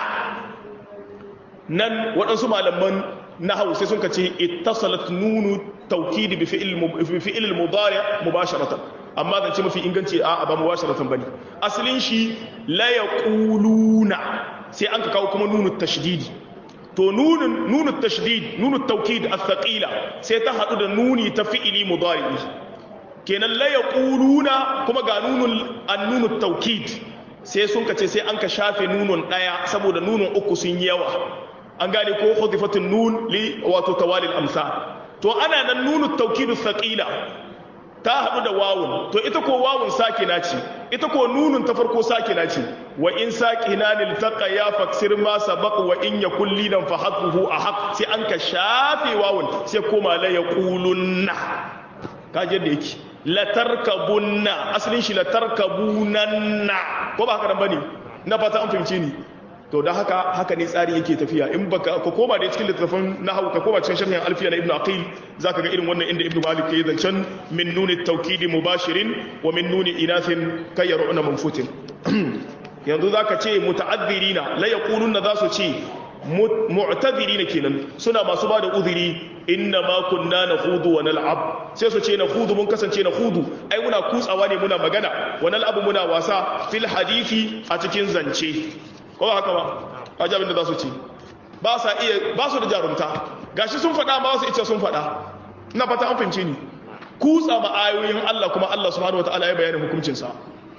nan waɗansu malaman nahwu sai sun ce ittasalat nunu tawkid bi fi'il bi fi'il al-mudari' mubasharatan amma zan ce mafi inganci a ba mubasharatan bane asalin shi la yaquluna sai an ka kawo kuma nunu tashdidi to nunun nunu tashdid nunu tawkid athqila sai ta hadu da nuni ta fi'ili mudari kenan la yaquluna kuma ga nunun an-nunu tawkid sai sun kace sai an ka shafe nunun daya saboda nunun uku sun yawa an gane ko hudifatun nun li wato tawalil amsal to ana nan nunu tawkid athqila ta haɗu da wawun to ita ko wawun sakina ce ita ko nunun ta farko sakina ce wa in sakina lil taqa ya faksir ma sabaq wa in yakul lidan fa hadruhu ahaq sai an ka shafe wawun sai koma la yaqulunna kaje da yake la tarkabunna asalin shi la tarkabunanna ko ba haka nan bane na fata an fahimce ni to da haka haka ne tsari yake tafiya in baka ka koma da cikin littafin nahwu ka koma cikin sharhin alfiya na ibnu aqil zaka ga irin wannan inda ibnu malik yayi zancen min nuni tawkidi mubashirin wa min nuni inathin kayyaruna manfutin yanzu zaka ce muta'addirina la yaquluna za su ce mu'tadirina kenan suna masu ba da uzuri inna ma kunna nakhudu wa nal'ab sai su ce nakhudu mun kasance nakhudu ai muna kutsawa ne muna magana wa nal'ab muna wasa fil hadisi a cikin zance ko ba haka ba ajabin da za su ce ba sa iya ba su da jarumta gashi sun faɗa ba su ita sun faɗa ina fata an fahimce ni kutsa ma ayoyin Allah kuma Allah subhanahu wataala ya bayyana hukuncin sa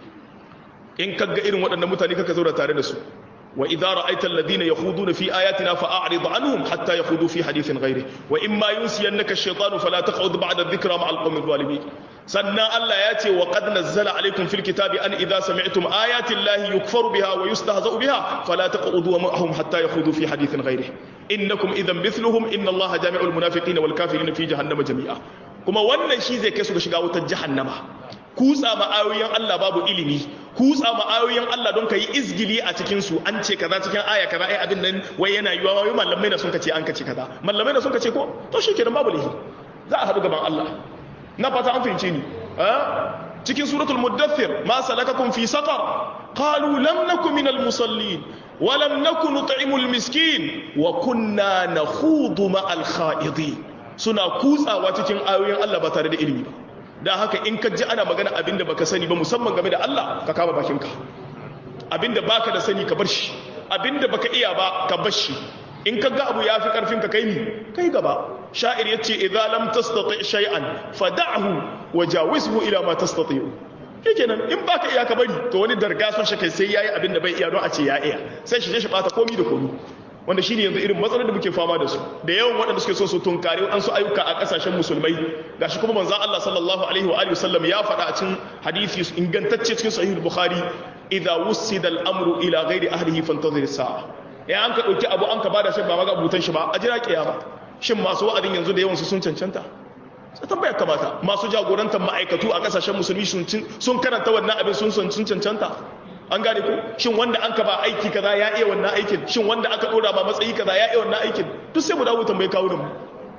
in kaga irin waɗannan mutane kaka zauna tare da su wa idza ra'aita alladhina yakhuduna fi ayatina fa'rid anhum hatta yakhudu fi hadithin ghayri wa imma yunsiyannaka ash-shaytanu fala taq'ud ba'da adh-dhikra ma'a al-qawmi adh-dhalimin sannan Allah ya ce wa qad nazzala alaykum fil kitabi an idza sami'tum ayati llahi yukfaru biha wa yustahza'u biha fala taq'udu ma'ahum hatta yakhudu fi hadithin ghayri innakum idhan mithluhum inna allaha jami'ul munafiqina wal kafirina fi jahannama jami'a kuma wannan shi zai kai su ga shiga wutar jahannama kutsa ma'ayoyin Allah babu ilimi kutsa ma'ayoyin Allah don ka yi izgili a cikinsu an ce kaza cikin aya kaza ai abin nan wai yana yiwa wai mallamai na sun kace an kace kaza mallamai na sun kace ko to shi kenan babu lihi za a haɗu gaban Allah na fata an fahimce ni cikin suratul muddathir ma salakakum fi saqar qalu lam nakum minal musallin wa lam nakun nut'imul miskin wa kunna nakhudu ma'al kha'idin suna kutsawa cikin ayoyin Allah ba tare da ilimi ba da haka in ka ji ana magana abinda baka sani ba musamman game da Allah ka kama bakinka abinda baka da sani ka bar shi abinda baka iya ba ka bar shi in ka ga abu yafi karfin ka kai ni kai gaba sha'ir yace idza lam tastati shay'an fad'hu wajawizhu ila ma tastati'u kenan in baka iya ka bari to wani darga son shi kai sai yayi abinda bai iya don a ce ya iya sai shi je shi bata komi da komi wanda shine yanzu irin matsalar da muke fama da su da yawan waɗanda suke so su tunkare an su ayyuka a ƙasashen musulmai gashi kuma manzon Allah sallallahu alaihi wa alihi wasallam ya faɗa a cikin hadisi ingantacce cikin sahih bukhari idza wusida al-amru ila ghairi ahlihi fantazir sa'a ya an ka dauki abu an ka bada shi ba maga abutan shi ba a jira kiyama shin masu wa'adin yanzu da yawan su sun cancanta sai tambayar kamata masu jagorantar ma'aikatu a ƙasashen musulmi sun karanta wannan abin sun sun cancanta an gane ko shin wanda an ka ba aiki kaza ya iya wannan aikin shin wanda aka dora ba matsayi kaza ya iya wannan aikin duk sai mu dawo tambaye kawo mu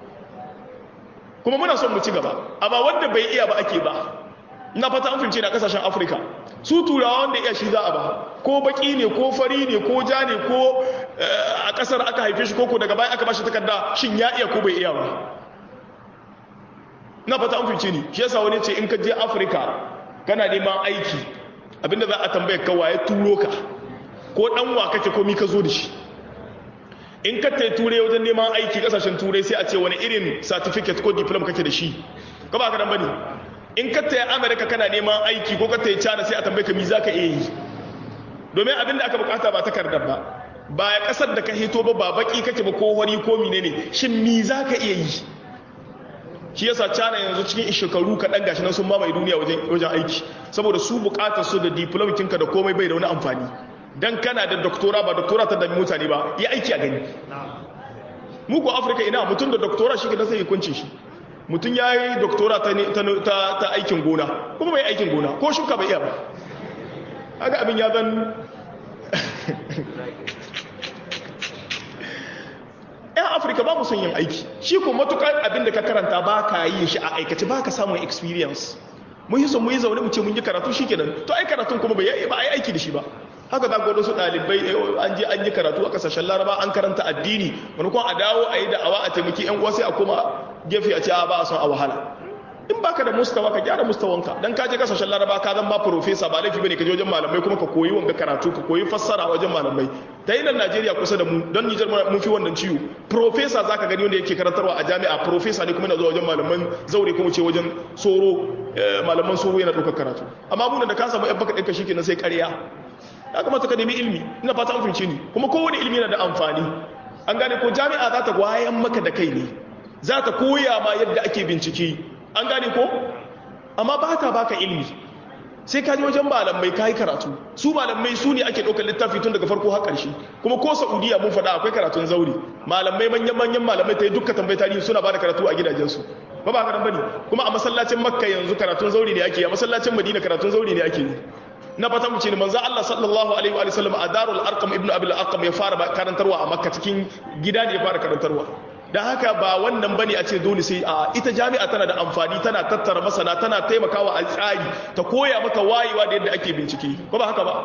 kuma muna son mu ci gaba amma wanda bai iya ba ake ba ina fata an fince na kasashen Afirka su turawa wanda iya shi za a ba ko baki ne ko fari ne ko ja ne ko a kasar aka haife shi koko daga baya aka ba shi takarda shin ya iya ko bai iya ba ina fata an fince ni shi yasa wani ce in ka je Afirka kana neman aiki abinda za a tambaye ka waye turo ka ko dan wa kake komi ka zo da shi in ka tai ture wajen neman aiki kasashen turai sai a ce wani irin certificate ko diploma kake da shi ka ba ka dan bane in ka tai america kana neman aiki ko ka tai china sai a tambaye ka mi zaka iya yi domin abinda aka bukata ba takardar ba ba ya kasar da ka hito ba ba baki kake ba ko hori ko menene shin mi zaka iya yi shi yasa cana yanzu cikin shekaru kaɗan gashi nan sun mamaye duniya wajen aiki saboda su buƙatar su da diplomatinka da komai bai da wani amfani dan kana da doktora ba doktora ta dami mutane ba ya aiki a gani muku afirka ina mutum da doktora shi da sai hukuncin shi mutum ya yi doktora ta aikin gona kuma bai aikin gona ko shuka bai iya ba haka abin ya zan yan afirka ba mu son yin aiki shi ko matukar abin da ka karanta ba ka yi shi a aikace ba ka samun experience mun yi son mun yi zaune mu ce mun yi karatu shi kenan to ai karatun kuma bai yi ba ai aiki da shi ba haka za ga wasu ɗalibai an je an yi karatu a kasashen laraba an karanta addini wani kuma a dawo a yi da'awa a taimaki yan uwa sai a koma gefe a ce a ba a son a wahala in baka da mustawa ka gyara mustawanka dan ka je kasashen laraba ka zama profesa ba laifi bane ka je wajen malamai kuma ka koyi wanga karatu ka koyi fassara wajen malamai ta yi nan Najeriya kusa da mu don Nijar mun fi wannan ciwo profesa zaka gani wanda yake karantarwa a jami'a profesa ne kuma yana zuwa wajen malaman zaure kuma ce wajen soro malaman soro yana ɗaukar karatu amma mun da ka samu yan baka ɗinka shikenan sai ƙarya ya kamata ka nemi ilimi ina fata an fahimce ni kuma kowane ilimi yana da amfani an gane ko jami'a za ta wayan maka da kai ne za ta koya ma yadda ake bincike an gane ko amma ba ta baka ilmi sai ka ji wajen malamai ka yi karatu su malamai su ne ake ɗaukar littafi tun daga farko har ƙarshe kuma ko saudiya mun faɗa akwai karatun zauri malamai manyan manyan malamai ta yi dukkan tambayi tarihi suna ba da karatu a gidajensu ba ba karan bane kuma a masallacin makka yanzu karatun zauri ne ake a masallacin madina karatun zauri ne ake yi na fata mu ce ne manzo Allah sallallahu alaihi wa sallam a darul arqam ibnu abil arqam ya fara karantarwa a makka cikin gida ne ya fara karantarwa da haka ba wannan bane a ce dole sai a ita jami'a tana da amfani tana tattara masana tana taimakawa a tsari ta koya maka wayewa da yadda ake bincike ba ba haka ba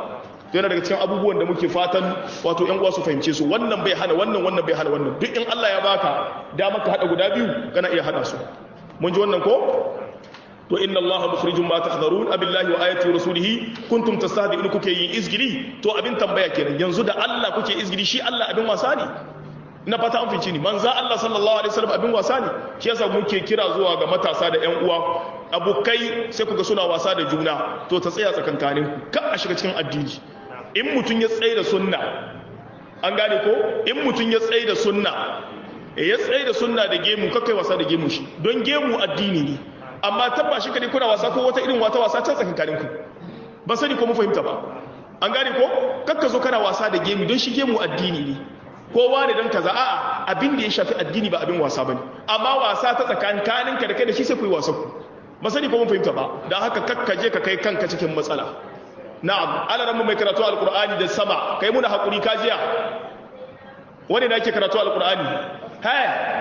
to yana daga cikin abubuwan da muke fatan wato ƴan uwa su fahimce su wannan bai hana wannan wannan bai hana wannan duk in Allah ya baka dama ka hada guda biyu kana iya hada su mun ji wannan ko to inna Allah mukhrijum ma tahdharun abillahi wa ayati rasulihi kuntum tastahdi'un kuke yin izgili to abin tambaya kenan yanzu da Allah kuke izgili shi Allah abin wasa ne na fata an fice ni manzo Allah sallallahu alaihi wasallam abin wasa ne shi yasa muke kira zuwa ga matasa da ƴan uwa abokai sai kuga suna wasa da juna to ta tsaya tsakankanin ku ka a shiga cikin addini in mutun ya tsaye da sunna an gane ko in mutun ya tsaye da sunna ya tsaye da sunna da gemu kakai wasa da gemu shi don gemu addini ne amma tabba shi kadai kuna wasa ko wata irin wata wasa can tsakankanin ku ba sani ko mu fahimta ba an gane ko kakka zo kana wasa da gemu don shi gemu addini ne kowa ne don kaza a'a abin da ya shafi addini ba abin wasa bane amma wasa ta tsakankanin ka da kai da shi sai ku yi wasa ku ba sani ko mun fahimta ba dan haka kakka je ka kai kanka cikin matsala na'am alaran mai karatu alqur'ani da sama kai muna hakuri kajiya wani da yake karatu alqur'ani ha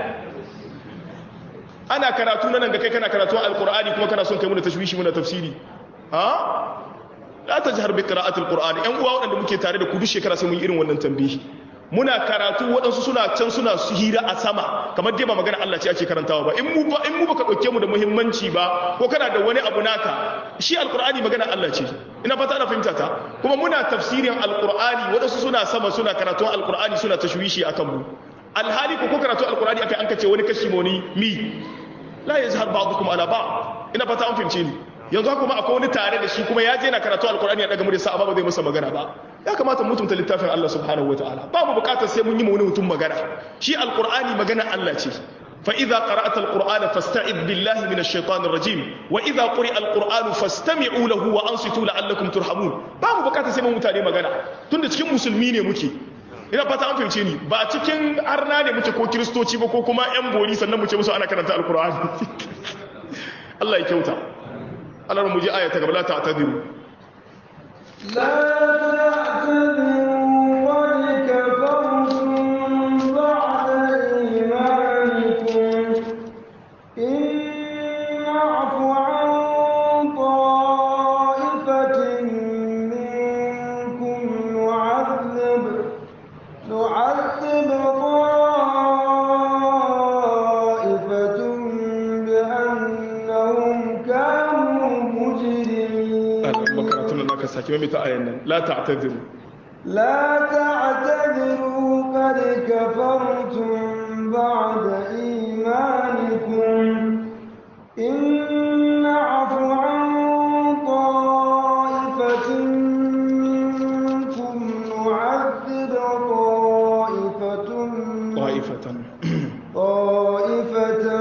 ana karatu nan ga kai kana karatu alqur'ani kuma kana son kai muna tashwishi muna tafsiri ha la tajhar bi qira'ati alqur'ani yan uwa wadanda muke tare da ku duk shekara sai mun yi irin wannan tambihi muna karatu waɗansu suna can suna su hira a sama kamar dai ba magana Allah ce ake karantawa ba in mu ba in mu baka dauke mu da muhimmanci ba ko kana da wani abu naka shi alqur'ani magana Allah ce ina fata ana fahimta ta kuma muna tafsirin alqur'ani waɗansu suna sama suna karatun alqur'ani suna tashwishi akan mu alhali ko karatu alqur'ani akai an kace wani kashi moni mi la yazhar ba'dukum ala ba'd ina fata an fahimce ni yanzu haka kuma akwai wani tare da shi kuma ya je na karatu alqur'ani ya daga murya amma ba zai masa magana ba ya kamata mutunta littafin Allah subhanahu wataala babu bukatar sai mun yi wani mutum magana shi alqur'ani magana Allah ce fa idza qara'ta alqur'ana fasta'id billahi minash shaitanir rajim wa idza quri'a alqur'anu fastami'u lahu wa ansitu la'allakum turhamun babu bukatar sai mun mutane magana tunda cikin musulmi ne muke ina fata an fahimce ni ba cikin arna ne muke ko kiristoci ba ko kuma yan bori sannan mu ce musu ana karanta alqur'ani Allah ya kyauta Allah mu ji aya ta gaba la ta'tadiru لا تعتذروا قد كفرتم بعد إيمانكم إن نعف عن طائفة منكم نعذب نعذب طائفة بأنهم كانوا مجرمين makaratun nan naka saki mai ta ayan nan la ta'tadiru لا تعتذروا قد كفرتم بعد إيمانكم إن نعف عن طائفة منكم نعذب طائفة ta'ifatan طائفة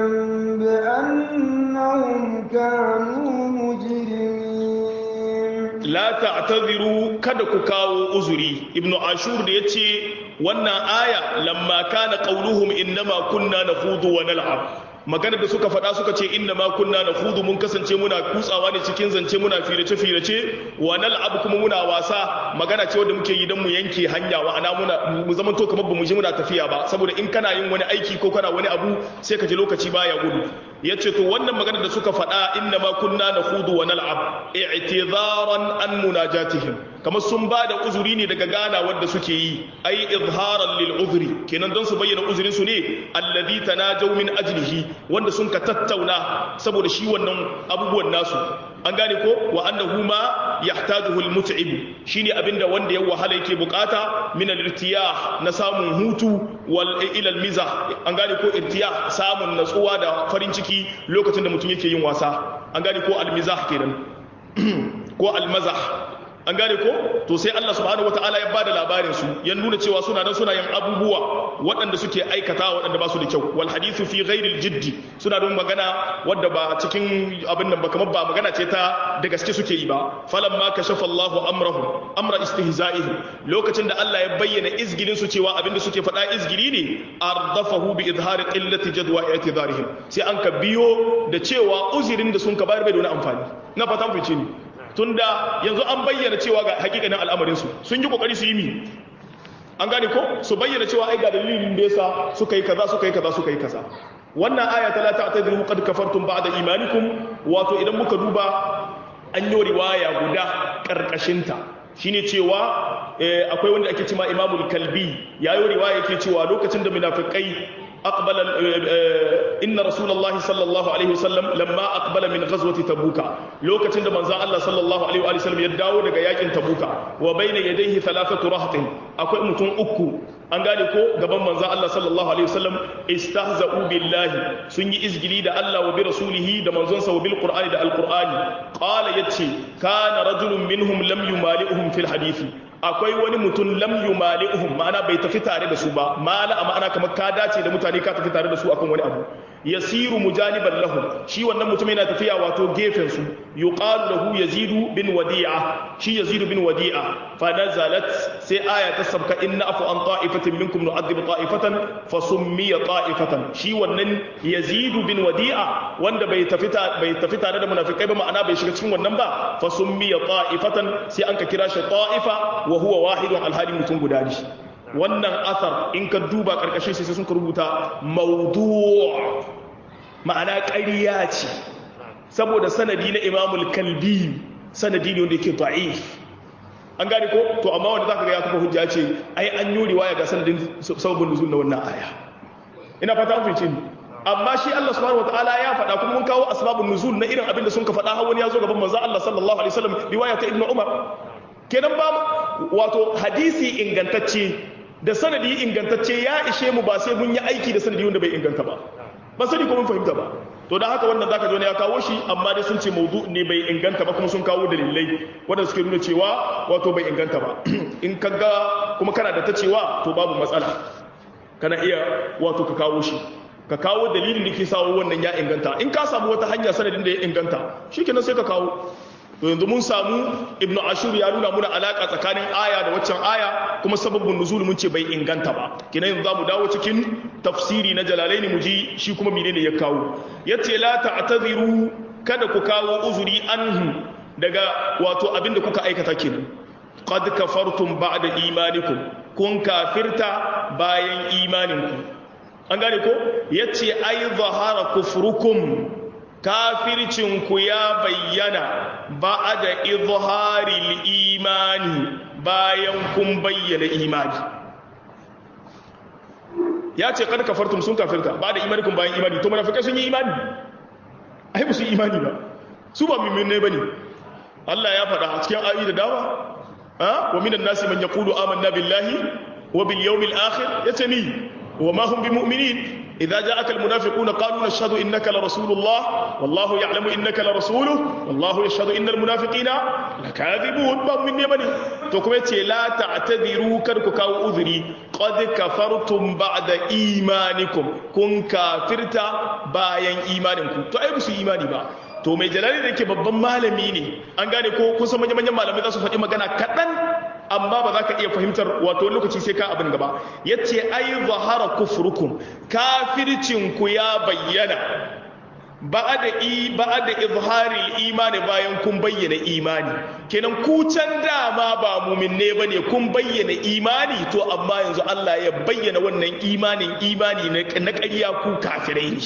بأنهم كانوا مجرمين la ta'tadiru kada ku kawo uzuri ibnu ashur da yace wannan aya lamma kana qauluhum innama kunna nakhudu wa nal'ab magana da suka faɗa suka ce inna ma kunna nakhudu mun kasance muna kutsawa ne cikin zance muna firace firace wa nal'ab kuma muna wasa magana ce wanda muke yi dan mu yanke hanya wa ana muna mu zaman to kamar bamu ji muna tafiya ba saboda in kana yin wani aiki ko kana wani abu sai ka ji lokaci baya gudu yace to wannan magana da suka faɗa inna ma kunna nakhudu wa nal'ab i'tidaran an munajatihim kamar sun ba da uzuri ne daga gana wanda suke yi ai izharan lil uzri kenan don su bayyana uzurin su ne alladhi tanajaw min ajlihi wanda sun ka tattauna saboda shi wannan abubuwan nasu an gane ko wa annahu ma yahtajuhu al mut'ib shine abinda wanda ya wahala yake bukata min al irtiyah na samun hutu wal ila al mizah an gane ko irtiyah samun natsuwa da farin ciki lokacin da mutum yake yin wasa an gane ko al mizah kenan ko al mazah an gane ko to sai Allah subhanahu wataala ya bada labarin su ya nuna cewa suna nan suna yin abubuwa waɗanda suke aikata waɗanda ba su da kyau wal hadithu fi ghairi jiddi suna don magana wadda ba cikin abin nan ba kamar ba magana ce ta da gaske suke yi ba falamma kashafa Allahu amrahum amra istihza'ihi lokacin da Allah ya bayyana izgilin su cewa abinda suke faɗa izgili ne ardafahu bi izhari qillati jadwa i'tidarihim sai an ka biyo da cewa uzirin da sun ka bayar bai da wani amfani na fatan fice ni tunda yanzu an bayyana cewa ga hakikanin al'amarinsu sun yi kokari su yi mi an gane ko su bayyana cewa ai ga dalilin da yasa suka yi kaza suka yi kaza suka yi kaza wannan aya ta la ta'tadiru qad kafartum ba'da imanikum wato idan muka duba an yi riwaya guda karkashinta shine cewa akwai wanda ake cewa imamul kalbi yayi riwaya yake cewa lokacin da munafikai aqbala inna rasulullahi sallallahu alaihi wasallam lamma aqbala min ghazwati tabuka lokacin da manzon Allah sallallahu alaihi wa sallam ya dawo daga yakin tabuka wa bayna yadayhi thalathatu rahtin akwai mutum uku an gane ko gaban manzon Allah sallallahu alaihi wasallam istahza'u billahi sun yi izgili da Allah wa bi rasulihi da manzonsa wa bil qur'ani da alqur'ani qala yace kana rajulun minhum lam yumali'uhum fil hadisi akwai wani mutum lam yumali'uhum ma'ana bai tafi tare da su ba mala a ma'ana kamar ka dace da mutane ka tafi tare da su akan wani abu yasiru mujaniban lahum shi wannan mutum yana tafiya wato gefen su yuqalu lahu yazidu bin wadi'a shi yazidu bin wadi'a fa nazalat sai aya ta sabka inna afu an ta'ifatin minkum nu'adhib ta'ifatan fa summiya ta'ifatan shi wannan yazidu bin wadi'a wanda bai tafi bai tafi tare da munafikai ba ma'ana bai shiga cikin wannan ba fa summiya ta'ifatan sai an ka kira shi ta'ifa wa huwa wahidun alhali mutum guda ne wannan asar in ka duba karkashin sai sun rubuta maudu' ma'ana ƙarya ce saboda sanadi na imamul kalbi sanadi ne wanda yake da'if an gane ko to amma wanda zaka ga ya kafa hujja ce ai an yi riwaya ga sanadin sababin nuzul na wannan aya ina fata mun fice ni amma shi Allah subhanahu wataala ya faɗa kuma mun kawo asbabun nuzul na irin abin da sun ka faɗa har wani ya zo gaban manzo Allah sallallahu alaihi wasallam riwaya ta ibnu umar kenan ba wato hadisi ingantacce da sanadi ingantacce ya ishe mu ba sai mun yi aiki da sanadi wanda bai inganta ba ba sani ko mun fahimta ba to da haka wannan zaka ji wani ya kawo shi amma dai sun ce mawdu ne bai inganta ba kuma sun kawo dalilai wanda suke nuna cewa wato bai inganta ba in ka ga kuma kana da ta cewa to babu matsala kana iya wato ka kawo shi ka kawo dalilin da ke sawo wannan ya inganta in ka samu wata hanya sanadin da ya inganta shikenan sai ka kawo to yanzu mun samu ibnu ashur ya nuna muna alaka tsakanin aya da waccan aya kuma sababin nuzul mun ce bai inganta ba kina yanzu zamu dawo cikin tafsiri na jalalaini mu ji shi kuma menene ya kawo yace la ta'tadiru kada ku kawo uzuri anhu daga wato abinda kuka aikata kenan qad kafartum ba'da imanikum kun kafirta bayan imaninku an gane ko yace ai zahara kufrukum kafircinku ya bayyana ba da izharil imani bayan kun bayyana imani ya ce kada kafartum sun kafirta ba da imanikun bayan imani to munafikai sun yi imani ai ba su yi imani ba su ba mimmin ba ne Allah ya faɗa a cikin ayi da dama wa minan nasi man yaqulu amanna billahi wa bil yawmil akhir yace ni wa ma hum bimu'minin إذا جاءك المنافقون قالوا نشهد إنك لرسول الله والله يعلم إنك لرسوله والله يشهد إن المنافقين لكاذبون باب من يمني تقوم لا تعتذروا كركك أو أذري قد كفرتم بعد إيمانكم كن كافرتا باين إيمانكم تو أي بس إيماني با to mai jalali da ke babban malami ne an gane ko kun san manyan malamai za su faɗi magana kaɗan amma ba za ka iya fahimtar wato lokaci sai ka abin gaba ya ce ai zahara kufrukum kafircinku ya bayyana ba da izharil imani bayan kun bayyana imani kenan ku can dama ba muminne ba ne kun bayyana imani to amma yanzu Allah ya bayyana wannan imanin imani na ƙarya ku kafirai ne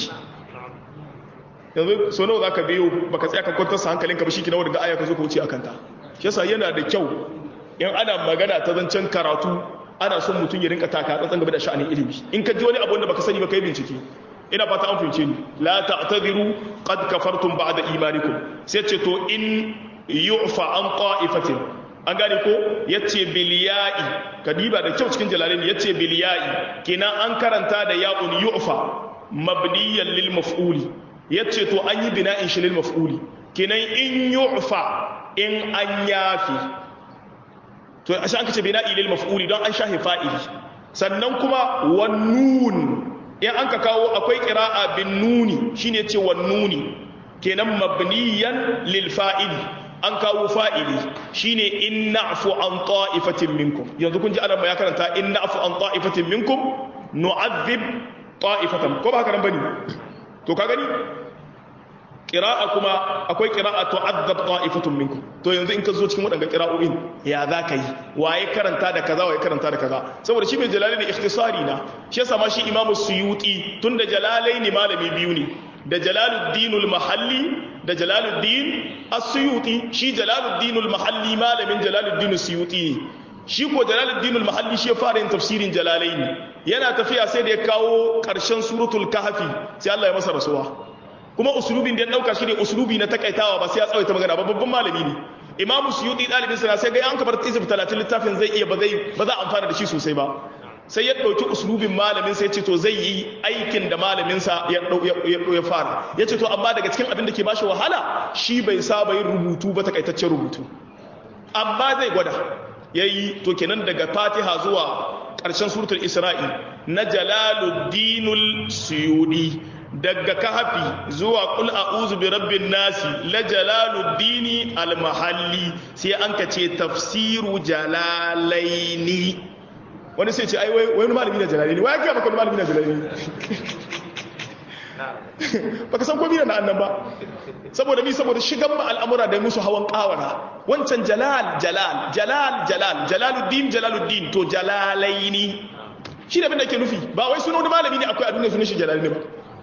yanzu so nawa za ka biyo baka tsaya ka kwantar sa hankalinka ba shi kina wadda aya ka zo ka wuce akan ta shi yasa yana da kyau in ana magana ta zancen karatu ana son mutum ya rinka taka tsantsan game da sha'anin ilimi in ka ji wani abu wanda baka sani ba kai bincike ina fata an fahimce ni la ta'tadiru qad kafartum ba'da imanikum sai ce to in yu'fa an qa'ifatin an gane ko yace bil ya'i kadiba da kyau cikin jalalin yace bil ya'i kina an karanta da ya'un yu'fa mabniyan lil maf'uli yace to an yi bina'in shi lil maf'uli kinan in yu'fa in an yafi to ashe an kace bina'i lil maf'uli don an shahi fa'ili sannan kuma wan nun in an ka kawo akwai qira'a bin nuni shine ce wan nuni kenan mabniyan lil fa'ili an kawo fa'ili shine in na'fu an ta'ifatin minkum yanzu kun ji ana ya karanta in na'fu an ta'ifatin minkum nu'adhib ta'ifatan ko ba haka nan bane to ka gani ƙira'a kuma akwai ƙira'a tu'azzab ta'ifatun minkum to yanzu in ka zo cikin waɗanda ƙira'o'in ya za ka yi waye karanta da kaza waye karanta da kaza saboda shi mai jalali da ikhtisari na shi yasa ma shi imamu suyuti tun da jalalai ne malami biyu ne da jalaluddinul mahalli da jalaluddin as-suyuti shi jalaluddin al-mahalli malamin jalaluddin as-suyuti shi ko jalaluddin al-mahalli shi ya fara yin tafsirin jalalaini yana tafiya sai da ya kawo karshen suratul kahfi sai Allah ya masa rasuwa kuma usulubin da ya dauka shi ne usulubi na takaitawa ba sai ya tsawaita magana ba babban malami ne imam suyuti dalibin sa sai ga an kabar tisab 30 littafin zai iya ba zai ba za a amfana da shi sosai ba sai ya ɗauki usulubin malamin sai ce to zai yi aikin da malaminsa ya fara ya ce to amma daga cikin abin da ke bashi wahala shi bai saba yin rubutu ba takaitaccen rubutu amma zai gwada ya yi to kenan daga fatiha zuwa ƙarshen suratul isra'i na jalaluddinul suyudi daga kahafi zuwa kul a'udhu bi rabbin nasi la jalaluddini al-mahalli sai an ka ce tafsiru jalalaini wani sai ce ai wani malami na jalali ne wai ga maka malami na jalali ne baka san komai na annan ba saboda mi saboda shigan ma al'amura da musu hawan kawara wancan jalal jalal jalal jalal jalaluddin jalaluddin to jalalaini shi da bin da ke nufi ba wai sunan wani malami ne akwai a duniya sunan shi jalali ne ba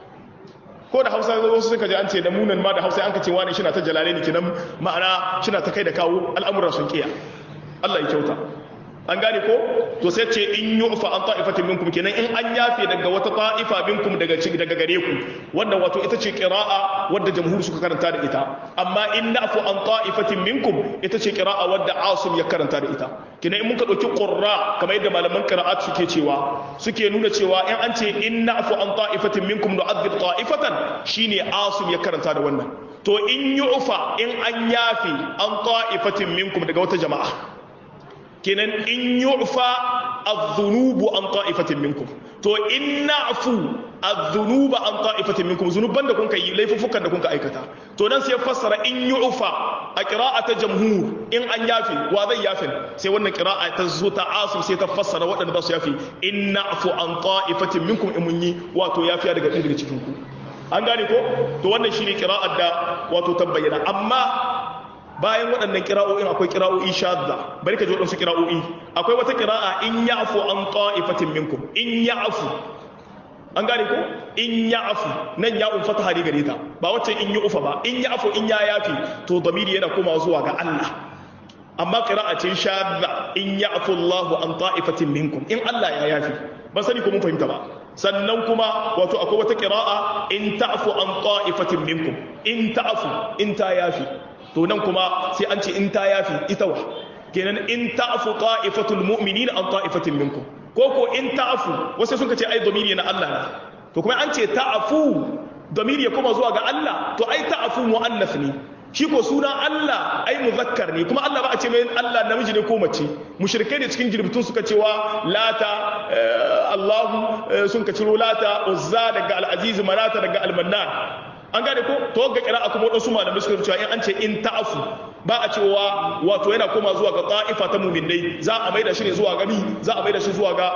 ko da hausa wasu suka ji an ce da munan ma da hausa an ka ce wani shi na ta jalalaini kenan ma'ana shi na ta kai da kawo al'amura sun kiya Allah ya kyauta an gane ko to sai ce in yu'fa an ta'ifatin minkum kenan in an yafe daga wata ta'ifa minkum daga daga gare ku wannan wato ita ce qira'a wadda jamhur suka karanta da ita amma in na'fu an ta'ifatin minkum ita ce qira'a wadda asim ya karanta da ita kenan in muka dauki qurra kamar yadda malaman qira'at suke cewa suke nuna cewa in an ce in na'fu an ta'ifatin minkum nu'adhib ta'ifatan shine asim ya karanta da wannan to in yu'fa in an yafe an ta'ifatin minkum daga wata jama'a kenan in yu'fa adh-dhunubu an ta'ifatin minkum to in na'fu adh-dhunuba an ta'ifatin minkum zunuban da kun kai laifufukan da kun ka aikata to dan sai fassara in yu'fa a qira'ata jamhur in an yafi wa zai yafin sai wannan qira'a ta zo ta asim sai ta fassara waɗanda za su yafi in na'fu an ta'ifatin minkum in mun yi wato yafiya daga ɗaya daga cikin ku an gane ko to wannan shine qira'ar da wato tabbayyana amma bayan waɗannan kira'o'in akwai kira'o'i shadda bari ka ji waɗansu kira'o'i akwai wata kira'a in ya'fu an ta'ifatin minkum in ya'fu an gane ko in ya'fu nan ya'un fataha ne gare ta ba wacce in yi ufa ba in ya'fu in ya yafi to damiri yana komawa zuwa ga Allah amma qira'a ce shadda in ya'fu Allahu an ta'ifatin minkum in Allah ya yafi ban sani ko mun fahimta ba sannan kuma wato akwai wata qira'a in ta'fu an ta'ifatin minkum in ta'fu in ta yafi to nan kuma sai an ce in ta yafi ita wa kenan in ta'fu ta'ifatul mu'minina an ta'ifatin minkum ko ko in ta'fu wasu sun ce ai domiri na Allah ne to kuma an ce ta'fu domiri ya koma zuwa ga Allah to ai ta'fu muannas ne shi ko suna Allah ai muzakkar ne kuma Allah ba a ce mai Allah namiji ne ko mace mushrikai ne cikin girbitun suka cewa lata Allahu sun ka ciro lata uzza daga al-aziz manata daga al-mannan an gane ko to ga kira kuma wadansu malamai suka cewa in an ce in ta'afu ba a cewa wato yana koma zuwa ga ta'ifa ta mu'minai za a maida shi ne zuwa gani za a maida shi zuwa ga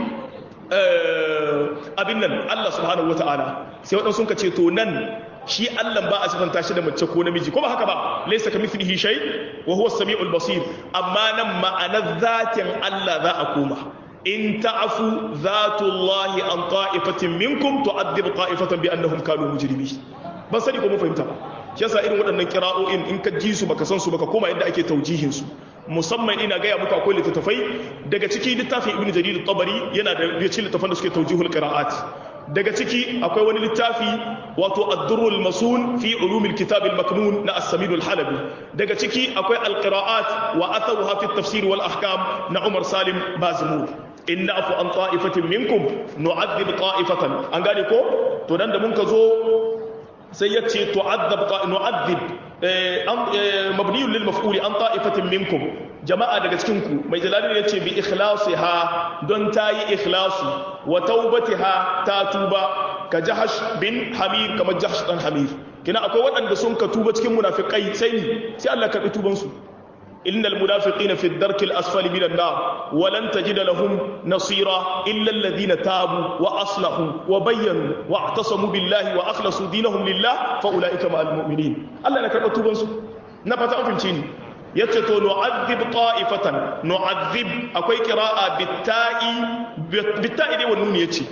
abin nan Allah subhanahu wata'ala sai wadansu sun ka ce to nan shi Allah ba a sifanta shi da mace ko namiji ko ba haka ba laysa kamithlihi shay wa huwa as-sami'ul basir amma nan ma'anar zatin Allah za a koma in ta'afu zatullahi an ta'ifatin minkum tu'adhib ta'ifatan bi annahum kanu mujrimin ban sani ko mun fahimta ba shi yasa irin waɗannan kira'o'in in ka ji su baka san su baka koma yadda ake taujihin su musamman ina gaya muku akwai littattafai daga ciki littafin ibnu jarir tabari yana da cikin littattafan da suke taujihul qira'at daga ciki akwai wani littafi wato ad-durrul masun fi ulumil kitab al-maknun na as-samid al-halabi daga ciki akwai al-qira'at wa atharuha fi at-tafsir wal ahkam na umar salim bazmur in na'fu an ta'ifatin minkum nu'adhib ta'ifatan an gane ko to dan da mun ka zo sai ya ce tu'adhab nu'adhib mabniyun lil maf'uli an ta'ifatin minkum jama'a daga cikin ku mai jalali ya ce bi ikhlasiha don ta yi ikhlasi wa taubatiha ta tuba ka jahash bin hamir kamar jahash dan hamir kina akwai waɗanda sun ka tuba cikin munafikai sai ni sai Allah karɓi tuban su innal munafiqina fi ad-darki al-asfali min an-nar wa lan tajida lahum nasira illa alladhina tabu wa aslahu wa bayyanu wa i'tasamu billahi wa akhlasu dinahum lillah fa ulaika ma'al mu'minin Allah na karɓi tuban su na fata an fahimci ni yace to nu'adhib ta'ifatan nu'adhib akwai qira'a bitta'i bitta'i dai wannan yace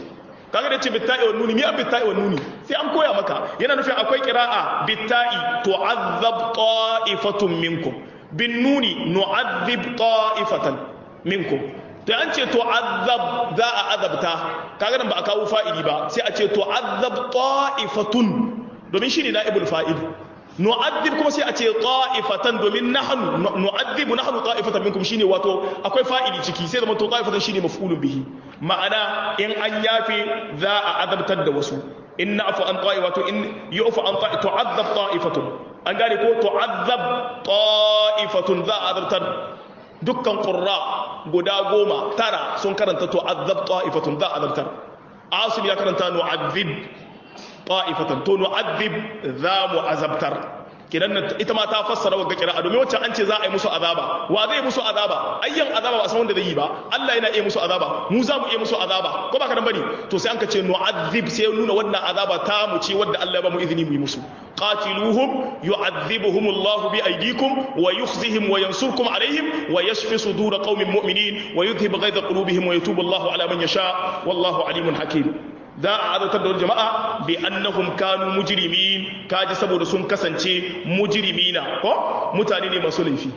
kaga da ce bitta'i wa nuni mi a bitta'i wa nuni sai an koya maka yana nufin akwai qira'a bitta'i tu'azzab ta'ifatun minkum bin nuni nu'adhib ta'ifatan minkum to an ce tu'azzab za a azabta kaga nan ba a kawo fa'ili ba sai a ce tu'azzab ta'ifatun domin shine na'ibul fa'il nu'adhib kuma sai a ce ta'ifatan domin nahnu nu'adhibu nahnu ta'ifatan minkum shine wato akwai fa'ili ciki sai zama to ta'ifatan shine maf'ulun bihi ma'ana in an yafe za a azabtar da wasu in na'fu an ta'i wato in yu'fu an ta'i tu'adhab ta'ifatun an gane ko tu'adhab ta'ifatun za a azabtar dukkan qurra guda goma tara sun karanta tu'adhab ta'ifatun za a azabtar asim ya karanta nu'adhib ta'ifatan to nu'adhib za mu azabtar kidan ita ma ta fassara wa kira domin wacce an ce za a yi musu azaba wa zai yi musu azaba ayyan azaba ba san wanda zai yi ba Allah yana iya musu azaba mu za mu iya musu azaba ko ba ka dan bane to sai an ka ce nu'adhib sai nuna wannan azaba ta mu ce wanda Allah ya ba mu izini mu yi musu qatiluhum yu'adhibuhum Allah bi aydikum wa yukhzihim wa yansurkum alaihim wa yashfi sudur qaumin mu'minin wa yudhhib ghaiza qulubihim wa yatubu Allah ala man yasha wallahu alimun hakim za a azautar da wani jama'a bi annahum kanu mujrimin kaji saboda sun kasance mujrimina ko mutane ne masu laifi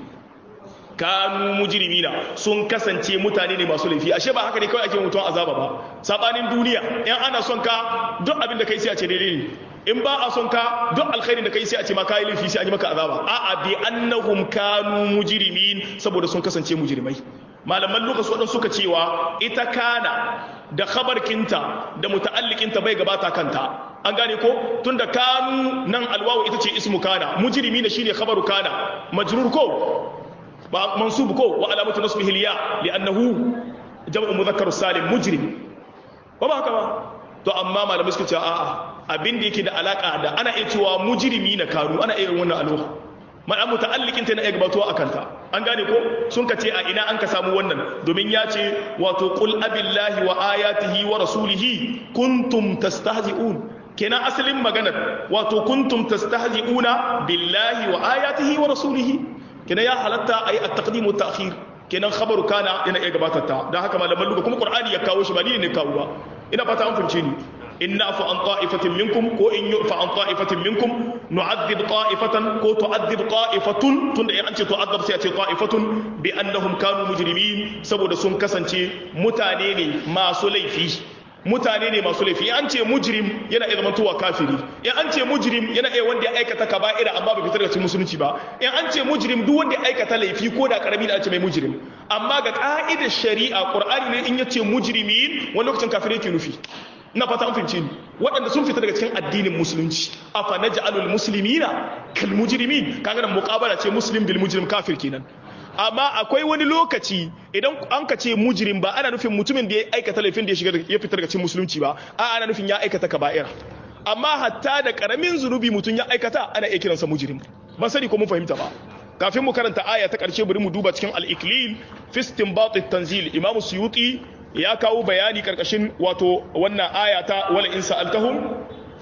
kanu mujrimina sun kasance mutane ne masu laifi ashe ba haka ne kawai ake mutum azaba ba sabanin duniya in ana son ka duk abin da kai sai a ce daidai ne in ba a son ka duk alkhairin da kai sai a ce ma kai laifi sai a yi maka azaba a'a bi annahum kanu mujrimin saboda sun kasance mujrimai malaman lokaci waɗansu suka cewa ita kana da khabarkinta da muta'alliqinta bai gabata kanta an gane ko tunda kanu nan alwawu ita ce ismu kana mujrimi ne shine khabaru kana majrur ko ba mansub ko wa alamatu nasbihi liya li'annahu jam'u mudhakkar salim mujrim ba ba haka ba to amma malamai suka ce a'a abin da yake da alaka da ana iya cewa mujrimi na kanu ana iya wannan alwa ma'a muta'alliqin ta na iya gabatuwa akan ta an gane ko sun ka ce a ina an ka samu wannan domin ya ce wato qul abillahi wa ayatihi wa rasulihi kuntum tastahzi'un kenan asalin maganar wato kuntum tastahzi'una billahi wa ayatihi wa rasulihi kenan ya halatta ayi at-taqdim wa ta'khir kenan khabaru kana yana iya gabatar ta dan haka malaman luga kuma qur'ani ya kawo shi ba ni ne kawo ba ina fata an fince ni in na'fu an ta'ifatin minkum ko in yu'fa an ta'ifatin minkum nu'adhib ta'ifatan ko tu'adhib ta'ifatun tunda in an ce tu'adhib sai a ce ta'ifatun bi annahum kanu mujrimin saboda sun kasance mutane ne masu laifi mutane ne masu laifi an ce mujrim yana iya zamantowa kafiri in an ce mujrim yana iya wanda ya aikata kaba'ira amma bai fitar da cikin musulunci ba in an ce mujrim duk wanda ya aikata laifi ko da karami da an ce mai mujrim amma ga ka'idar shari'a qur'ani ne in yace mujrimin wani lokacin kafiri yake nufi ina fata an fahimce ni waɗanda sun fita daga cikin addinin musulunci afa naj'alul muslimina kal mujrimin kaga nan muqabala ce muslim bil mujrim kafir kenan amma akwai wani lokaci idan an ka ce mujrim ba ana nufin mutumin da ya aikata laifin da ya shiga ya fita daga cikin musulunci ba a ana nufin ya aikata kaba'ira amma hatta da karamin zunubi mutum ya aikata ana iya kiransa mujrim ban sani ko mun fahimta ba kafin mu karanta aya ta karshe bari mu duba cikin al-iklil fi istinbat at-tanzil imamu suyuti ya kawo bayani karkashin wato wannan aya ta wala in sa'altahum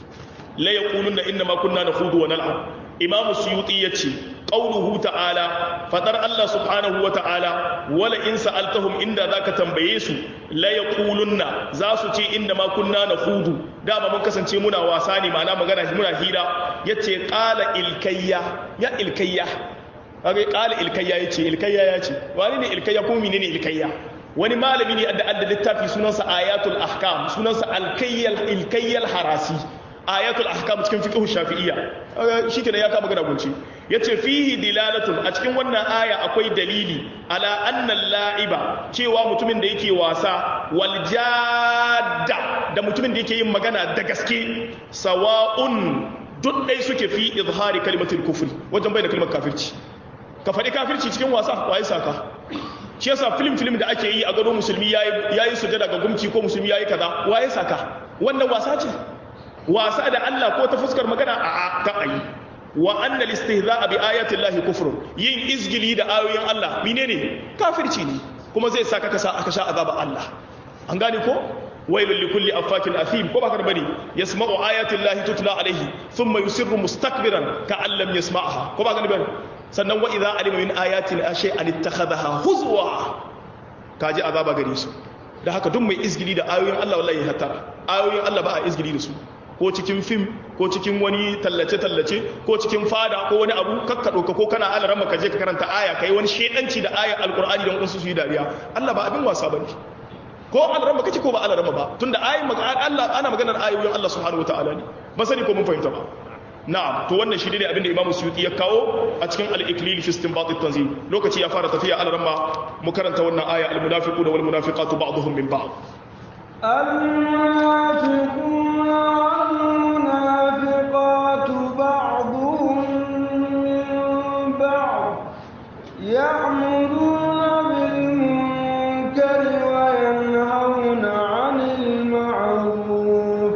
la yaquluna inna ma kunna nakhudu wa nal'ab imam suyuti yace qauluhu ta'ala fadar Allah subhanahu wa ta'ala wala in sa'altahum inda zaka tambaye su la yaqulunna za su ce inna ma kunna nakhudu dama mun kasance muna wasa ne ma'ana magana muna hira yace qala ilkayya ya ilkayya kaga qala ilkayya yace ilkayya yace wani ne ilkayya ko menene ilkayya wani malami ne da adda littafi sunansa ayatul ahkam sunansa alkayyal ilkayyal harasi ayatul ahkam cikin fiqh shafi'iyya shikenan ya kama gana gunci yace fihi dilalatun a cikin wannan aya akwai dalili ala anna la'iba cewa mutumin da yake wasa wal jadda da mutumin da yake yin magana da gaske sawa'un duk dai suke fi izhari kalimatul kufri wajen bayyana kalmar kafirci ka faɗi kafirci cikin wasa waye saka shi yasa film film da ake yi a gado musulmi yayi sujada ga gumci ko musulmi yayi kaza waye saka wannan wasa ce wasa da Allah ko ta fuskar magana a ka ayi wa anna istihza'a bi ayati llahi kufrun yin izgili da ayoyin Allah menene kafirci ne kuma zai saka ka sa aka sha azaba Allah an gane ko wailul likulli affakin athim ko baka bane yasma'u ayati llahi tutla alayhi thumma yusirru mustakbiran ka'an lam yasma'aha ko baka bane sannan wa idza alima min ayatin shay'an ittakhadha huzwa kaji azaba gare su da haka duk mai izgili da ayoyin Allah wallahi ya hatara ayoyin Allah ba a izgili da su ko cikin fim ko cikin wani tallace-tallace ko cikin fada ko wani abu kakka ɗauka ko kana ala rama ka je ka karanta aya ka yi wani shaidanci da ayar alkur'ani don wasu su yi dariya Allah ba abin wasa ba ne ko ala rama kake ko ba ala rama ba tunda ayin Allah ana maganar ayoyin Allah subhanahu wataala ne ba sani ko mun fahimta ba na'am to wannan shi ne abin da Imam Suyuti ya kawo a cikin al-Iklil fi istinbat at-tanzil lokaci ya fara tafiya ala rama mu karanta wannan aya al-munafiquna wal munafiqatu ba'dhum min ba'd المنافقون والمنافقات بعضهم من بعض يأمرون بالمنكر وينهون عن المعروف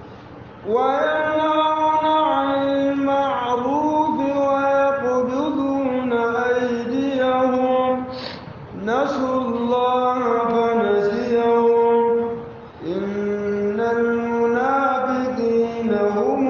وينهون عن المعروف ويقبضون أيديهم نسوا الله فنسيهم إن المنافقين هم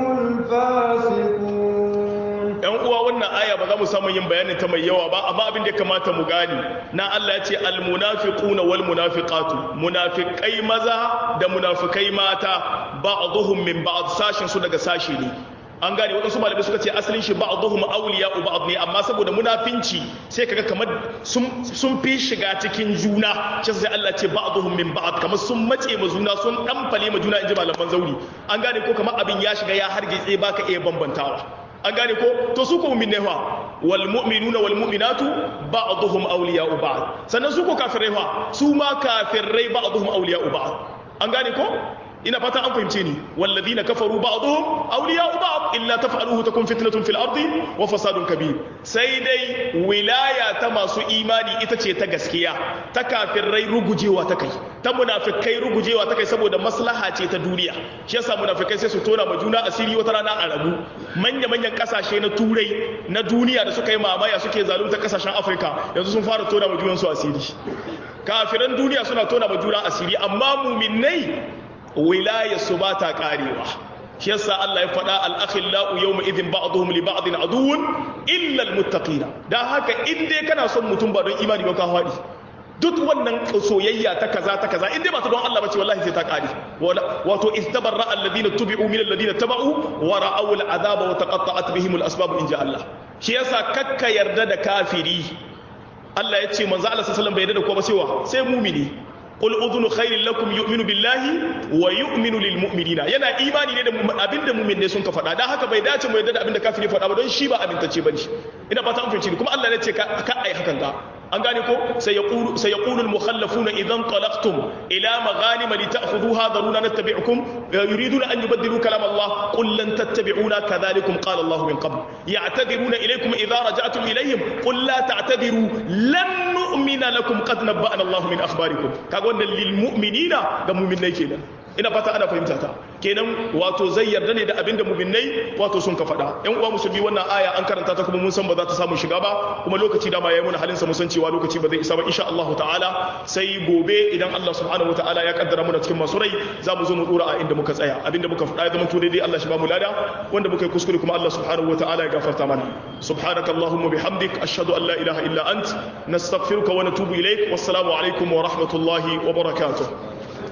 الفاسقون yan uwa wannan aya ba za mu samu yin bayanin ta mai yawa ba amma abin da ya kamata mu gani na Allah ya ce almunafiquna wal munafiqatu munafiqai maza da munafikai mata ba'dhum min ba'd sashin su daga sashi ne an gane wadansu malamai suka ce asalin shi ba'dhum awliya'u ba'd ne amma saboda munafinci sai kaga kamar sun sun fi shiga cikin juna shi sai Allah ce ba'dhum min ba'd kamar sun mace ma juna sun dan fale ma juna inji malaman zauri an gane ko kamar abin ya shiga ya hargitse baka iya bambantawa an gane ko to su ko mu'minai fa wal mu'minuna wal mu'minatu ba'dhum awliya'u ba'd sannan su ko kafirai fa su ma kafirai ba'dhum awliya'u ba'd an gane ko ina fata an fahimce ni walladhina kafaru ba'dhum awliya'u ba'd illa taf'aluhu takun fitnatun fil ardi wa fasadun kabir sai dai wilaya ta masu imani ita ce ta gaskiya ta kafirai rugujewa ta kai ta munafikai rugujewa ta kai saboda maslaha ce ta duniya shi yasa munafikai sai su tona ma juna asiri wata rana a rabu manya manyan kasashe na turai na duniya da suka yi mamaya suke zalunta kasashen afirka yanzu sun fara tona ma junansu asiri kafiran duniya suna tona ma juna asiri amma muminai wilaya su ba ta karewa shi yasa Allah ya faɗa al-akhillau yawma idhin ba'dhum li ba'din aduwwun illa al-muttaqina dan haka in dai kana son mutum ba don imani ba ka faɗi duk wannan soyayya ta kaza ta kaza in dai ba ta don Allah bace wallahi sai ta kare wato istabarra alladhina tubi'u min alladhina taba'u wa ra'aw al-'adaba wa taqatta'at bihim al-asbab in ja Allah shi yasa kakka yarda da kafiri Allah ya ce manzo Allah sallallahu alaihi wasallam bai yarda da kowa ba sai sai mumini qul udhunu khairin lakum yu'minu billahi wa yu'minu lil mu'minina yana imani ne da abinda mu'min ne sun ka faɗa dan haka bai dace mu yarda da abinda kafiri faɗa ba don shi ba amintacce bane ina fata an fahimci kuma Allah ne ce ka ai hakan ga an gane ko sai yaqulu sai yaqulu al mukhallafuna idan talaqtum ila maghanim li ta'khudhuha daruna nattabi'ukum yuriduna an yubaddilu kalam Allah qul lan tattabi'una kadhalikum qala Allah min qabl ya'tadiruna ilaykum idha raja'tum ilayhim qul la ta'tadiru lan nu'mina lakum qad nabba'ana Allah min akhbarikum kaga wannan lil mu'minina ga mu'minai kenan ina fata ana fahimta ta kenan wato zai yarda ne da abinda mu'minai wato sun ka faɗa yan uwa musulmi wannan aya an karanta ta kuma mun san ba za ta samu shiga ba kuma lokaci da ma yayi mun halin sa mun san cewa lokaci ba zai isa ba insha Allah ta'ala sai gobe idan Allah subhanahu wa ta'ala ya kaddara mu da cikin masu rai za mu zo mu dora a inda muka tsaya abinda muka faɗa ya zama to daidai Allah shi ba mu lada wanda muka yi kuskure kuma Allah subhanahu wa ta'ala ya gafarta mana subhanakallahumma bihamdik ashhadu an la ilaha illa ant nastaghfiruka wa natubu ilaik wassalamu alaikum wa rahmatullahi wa barakatuh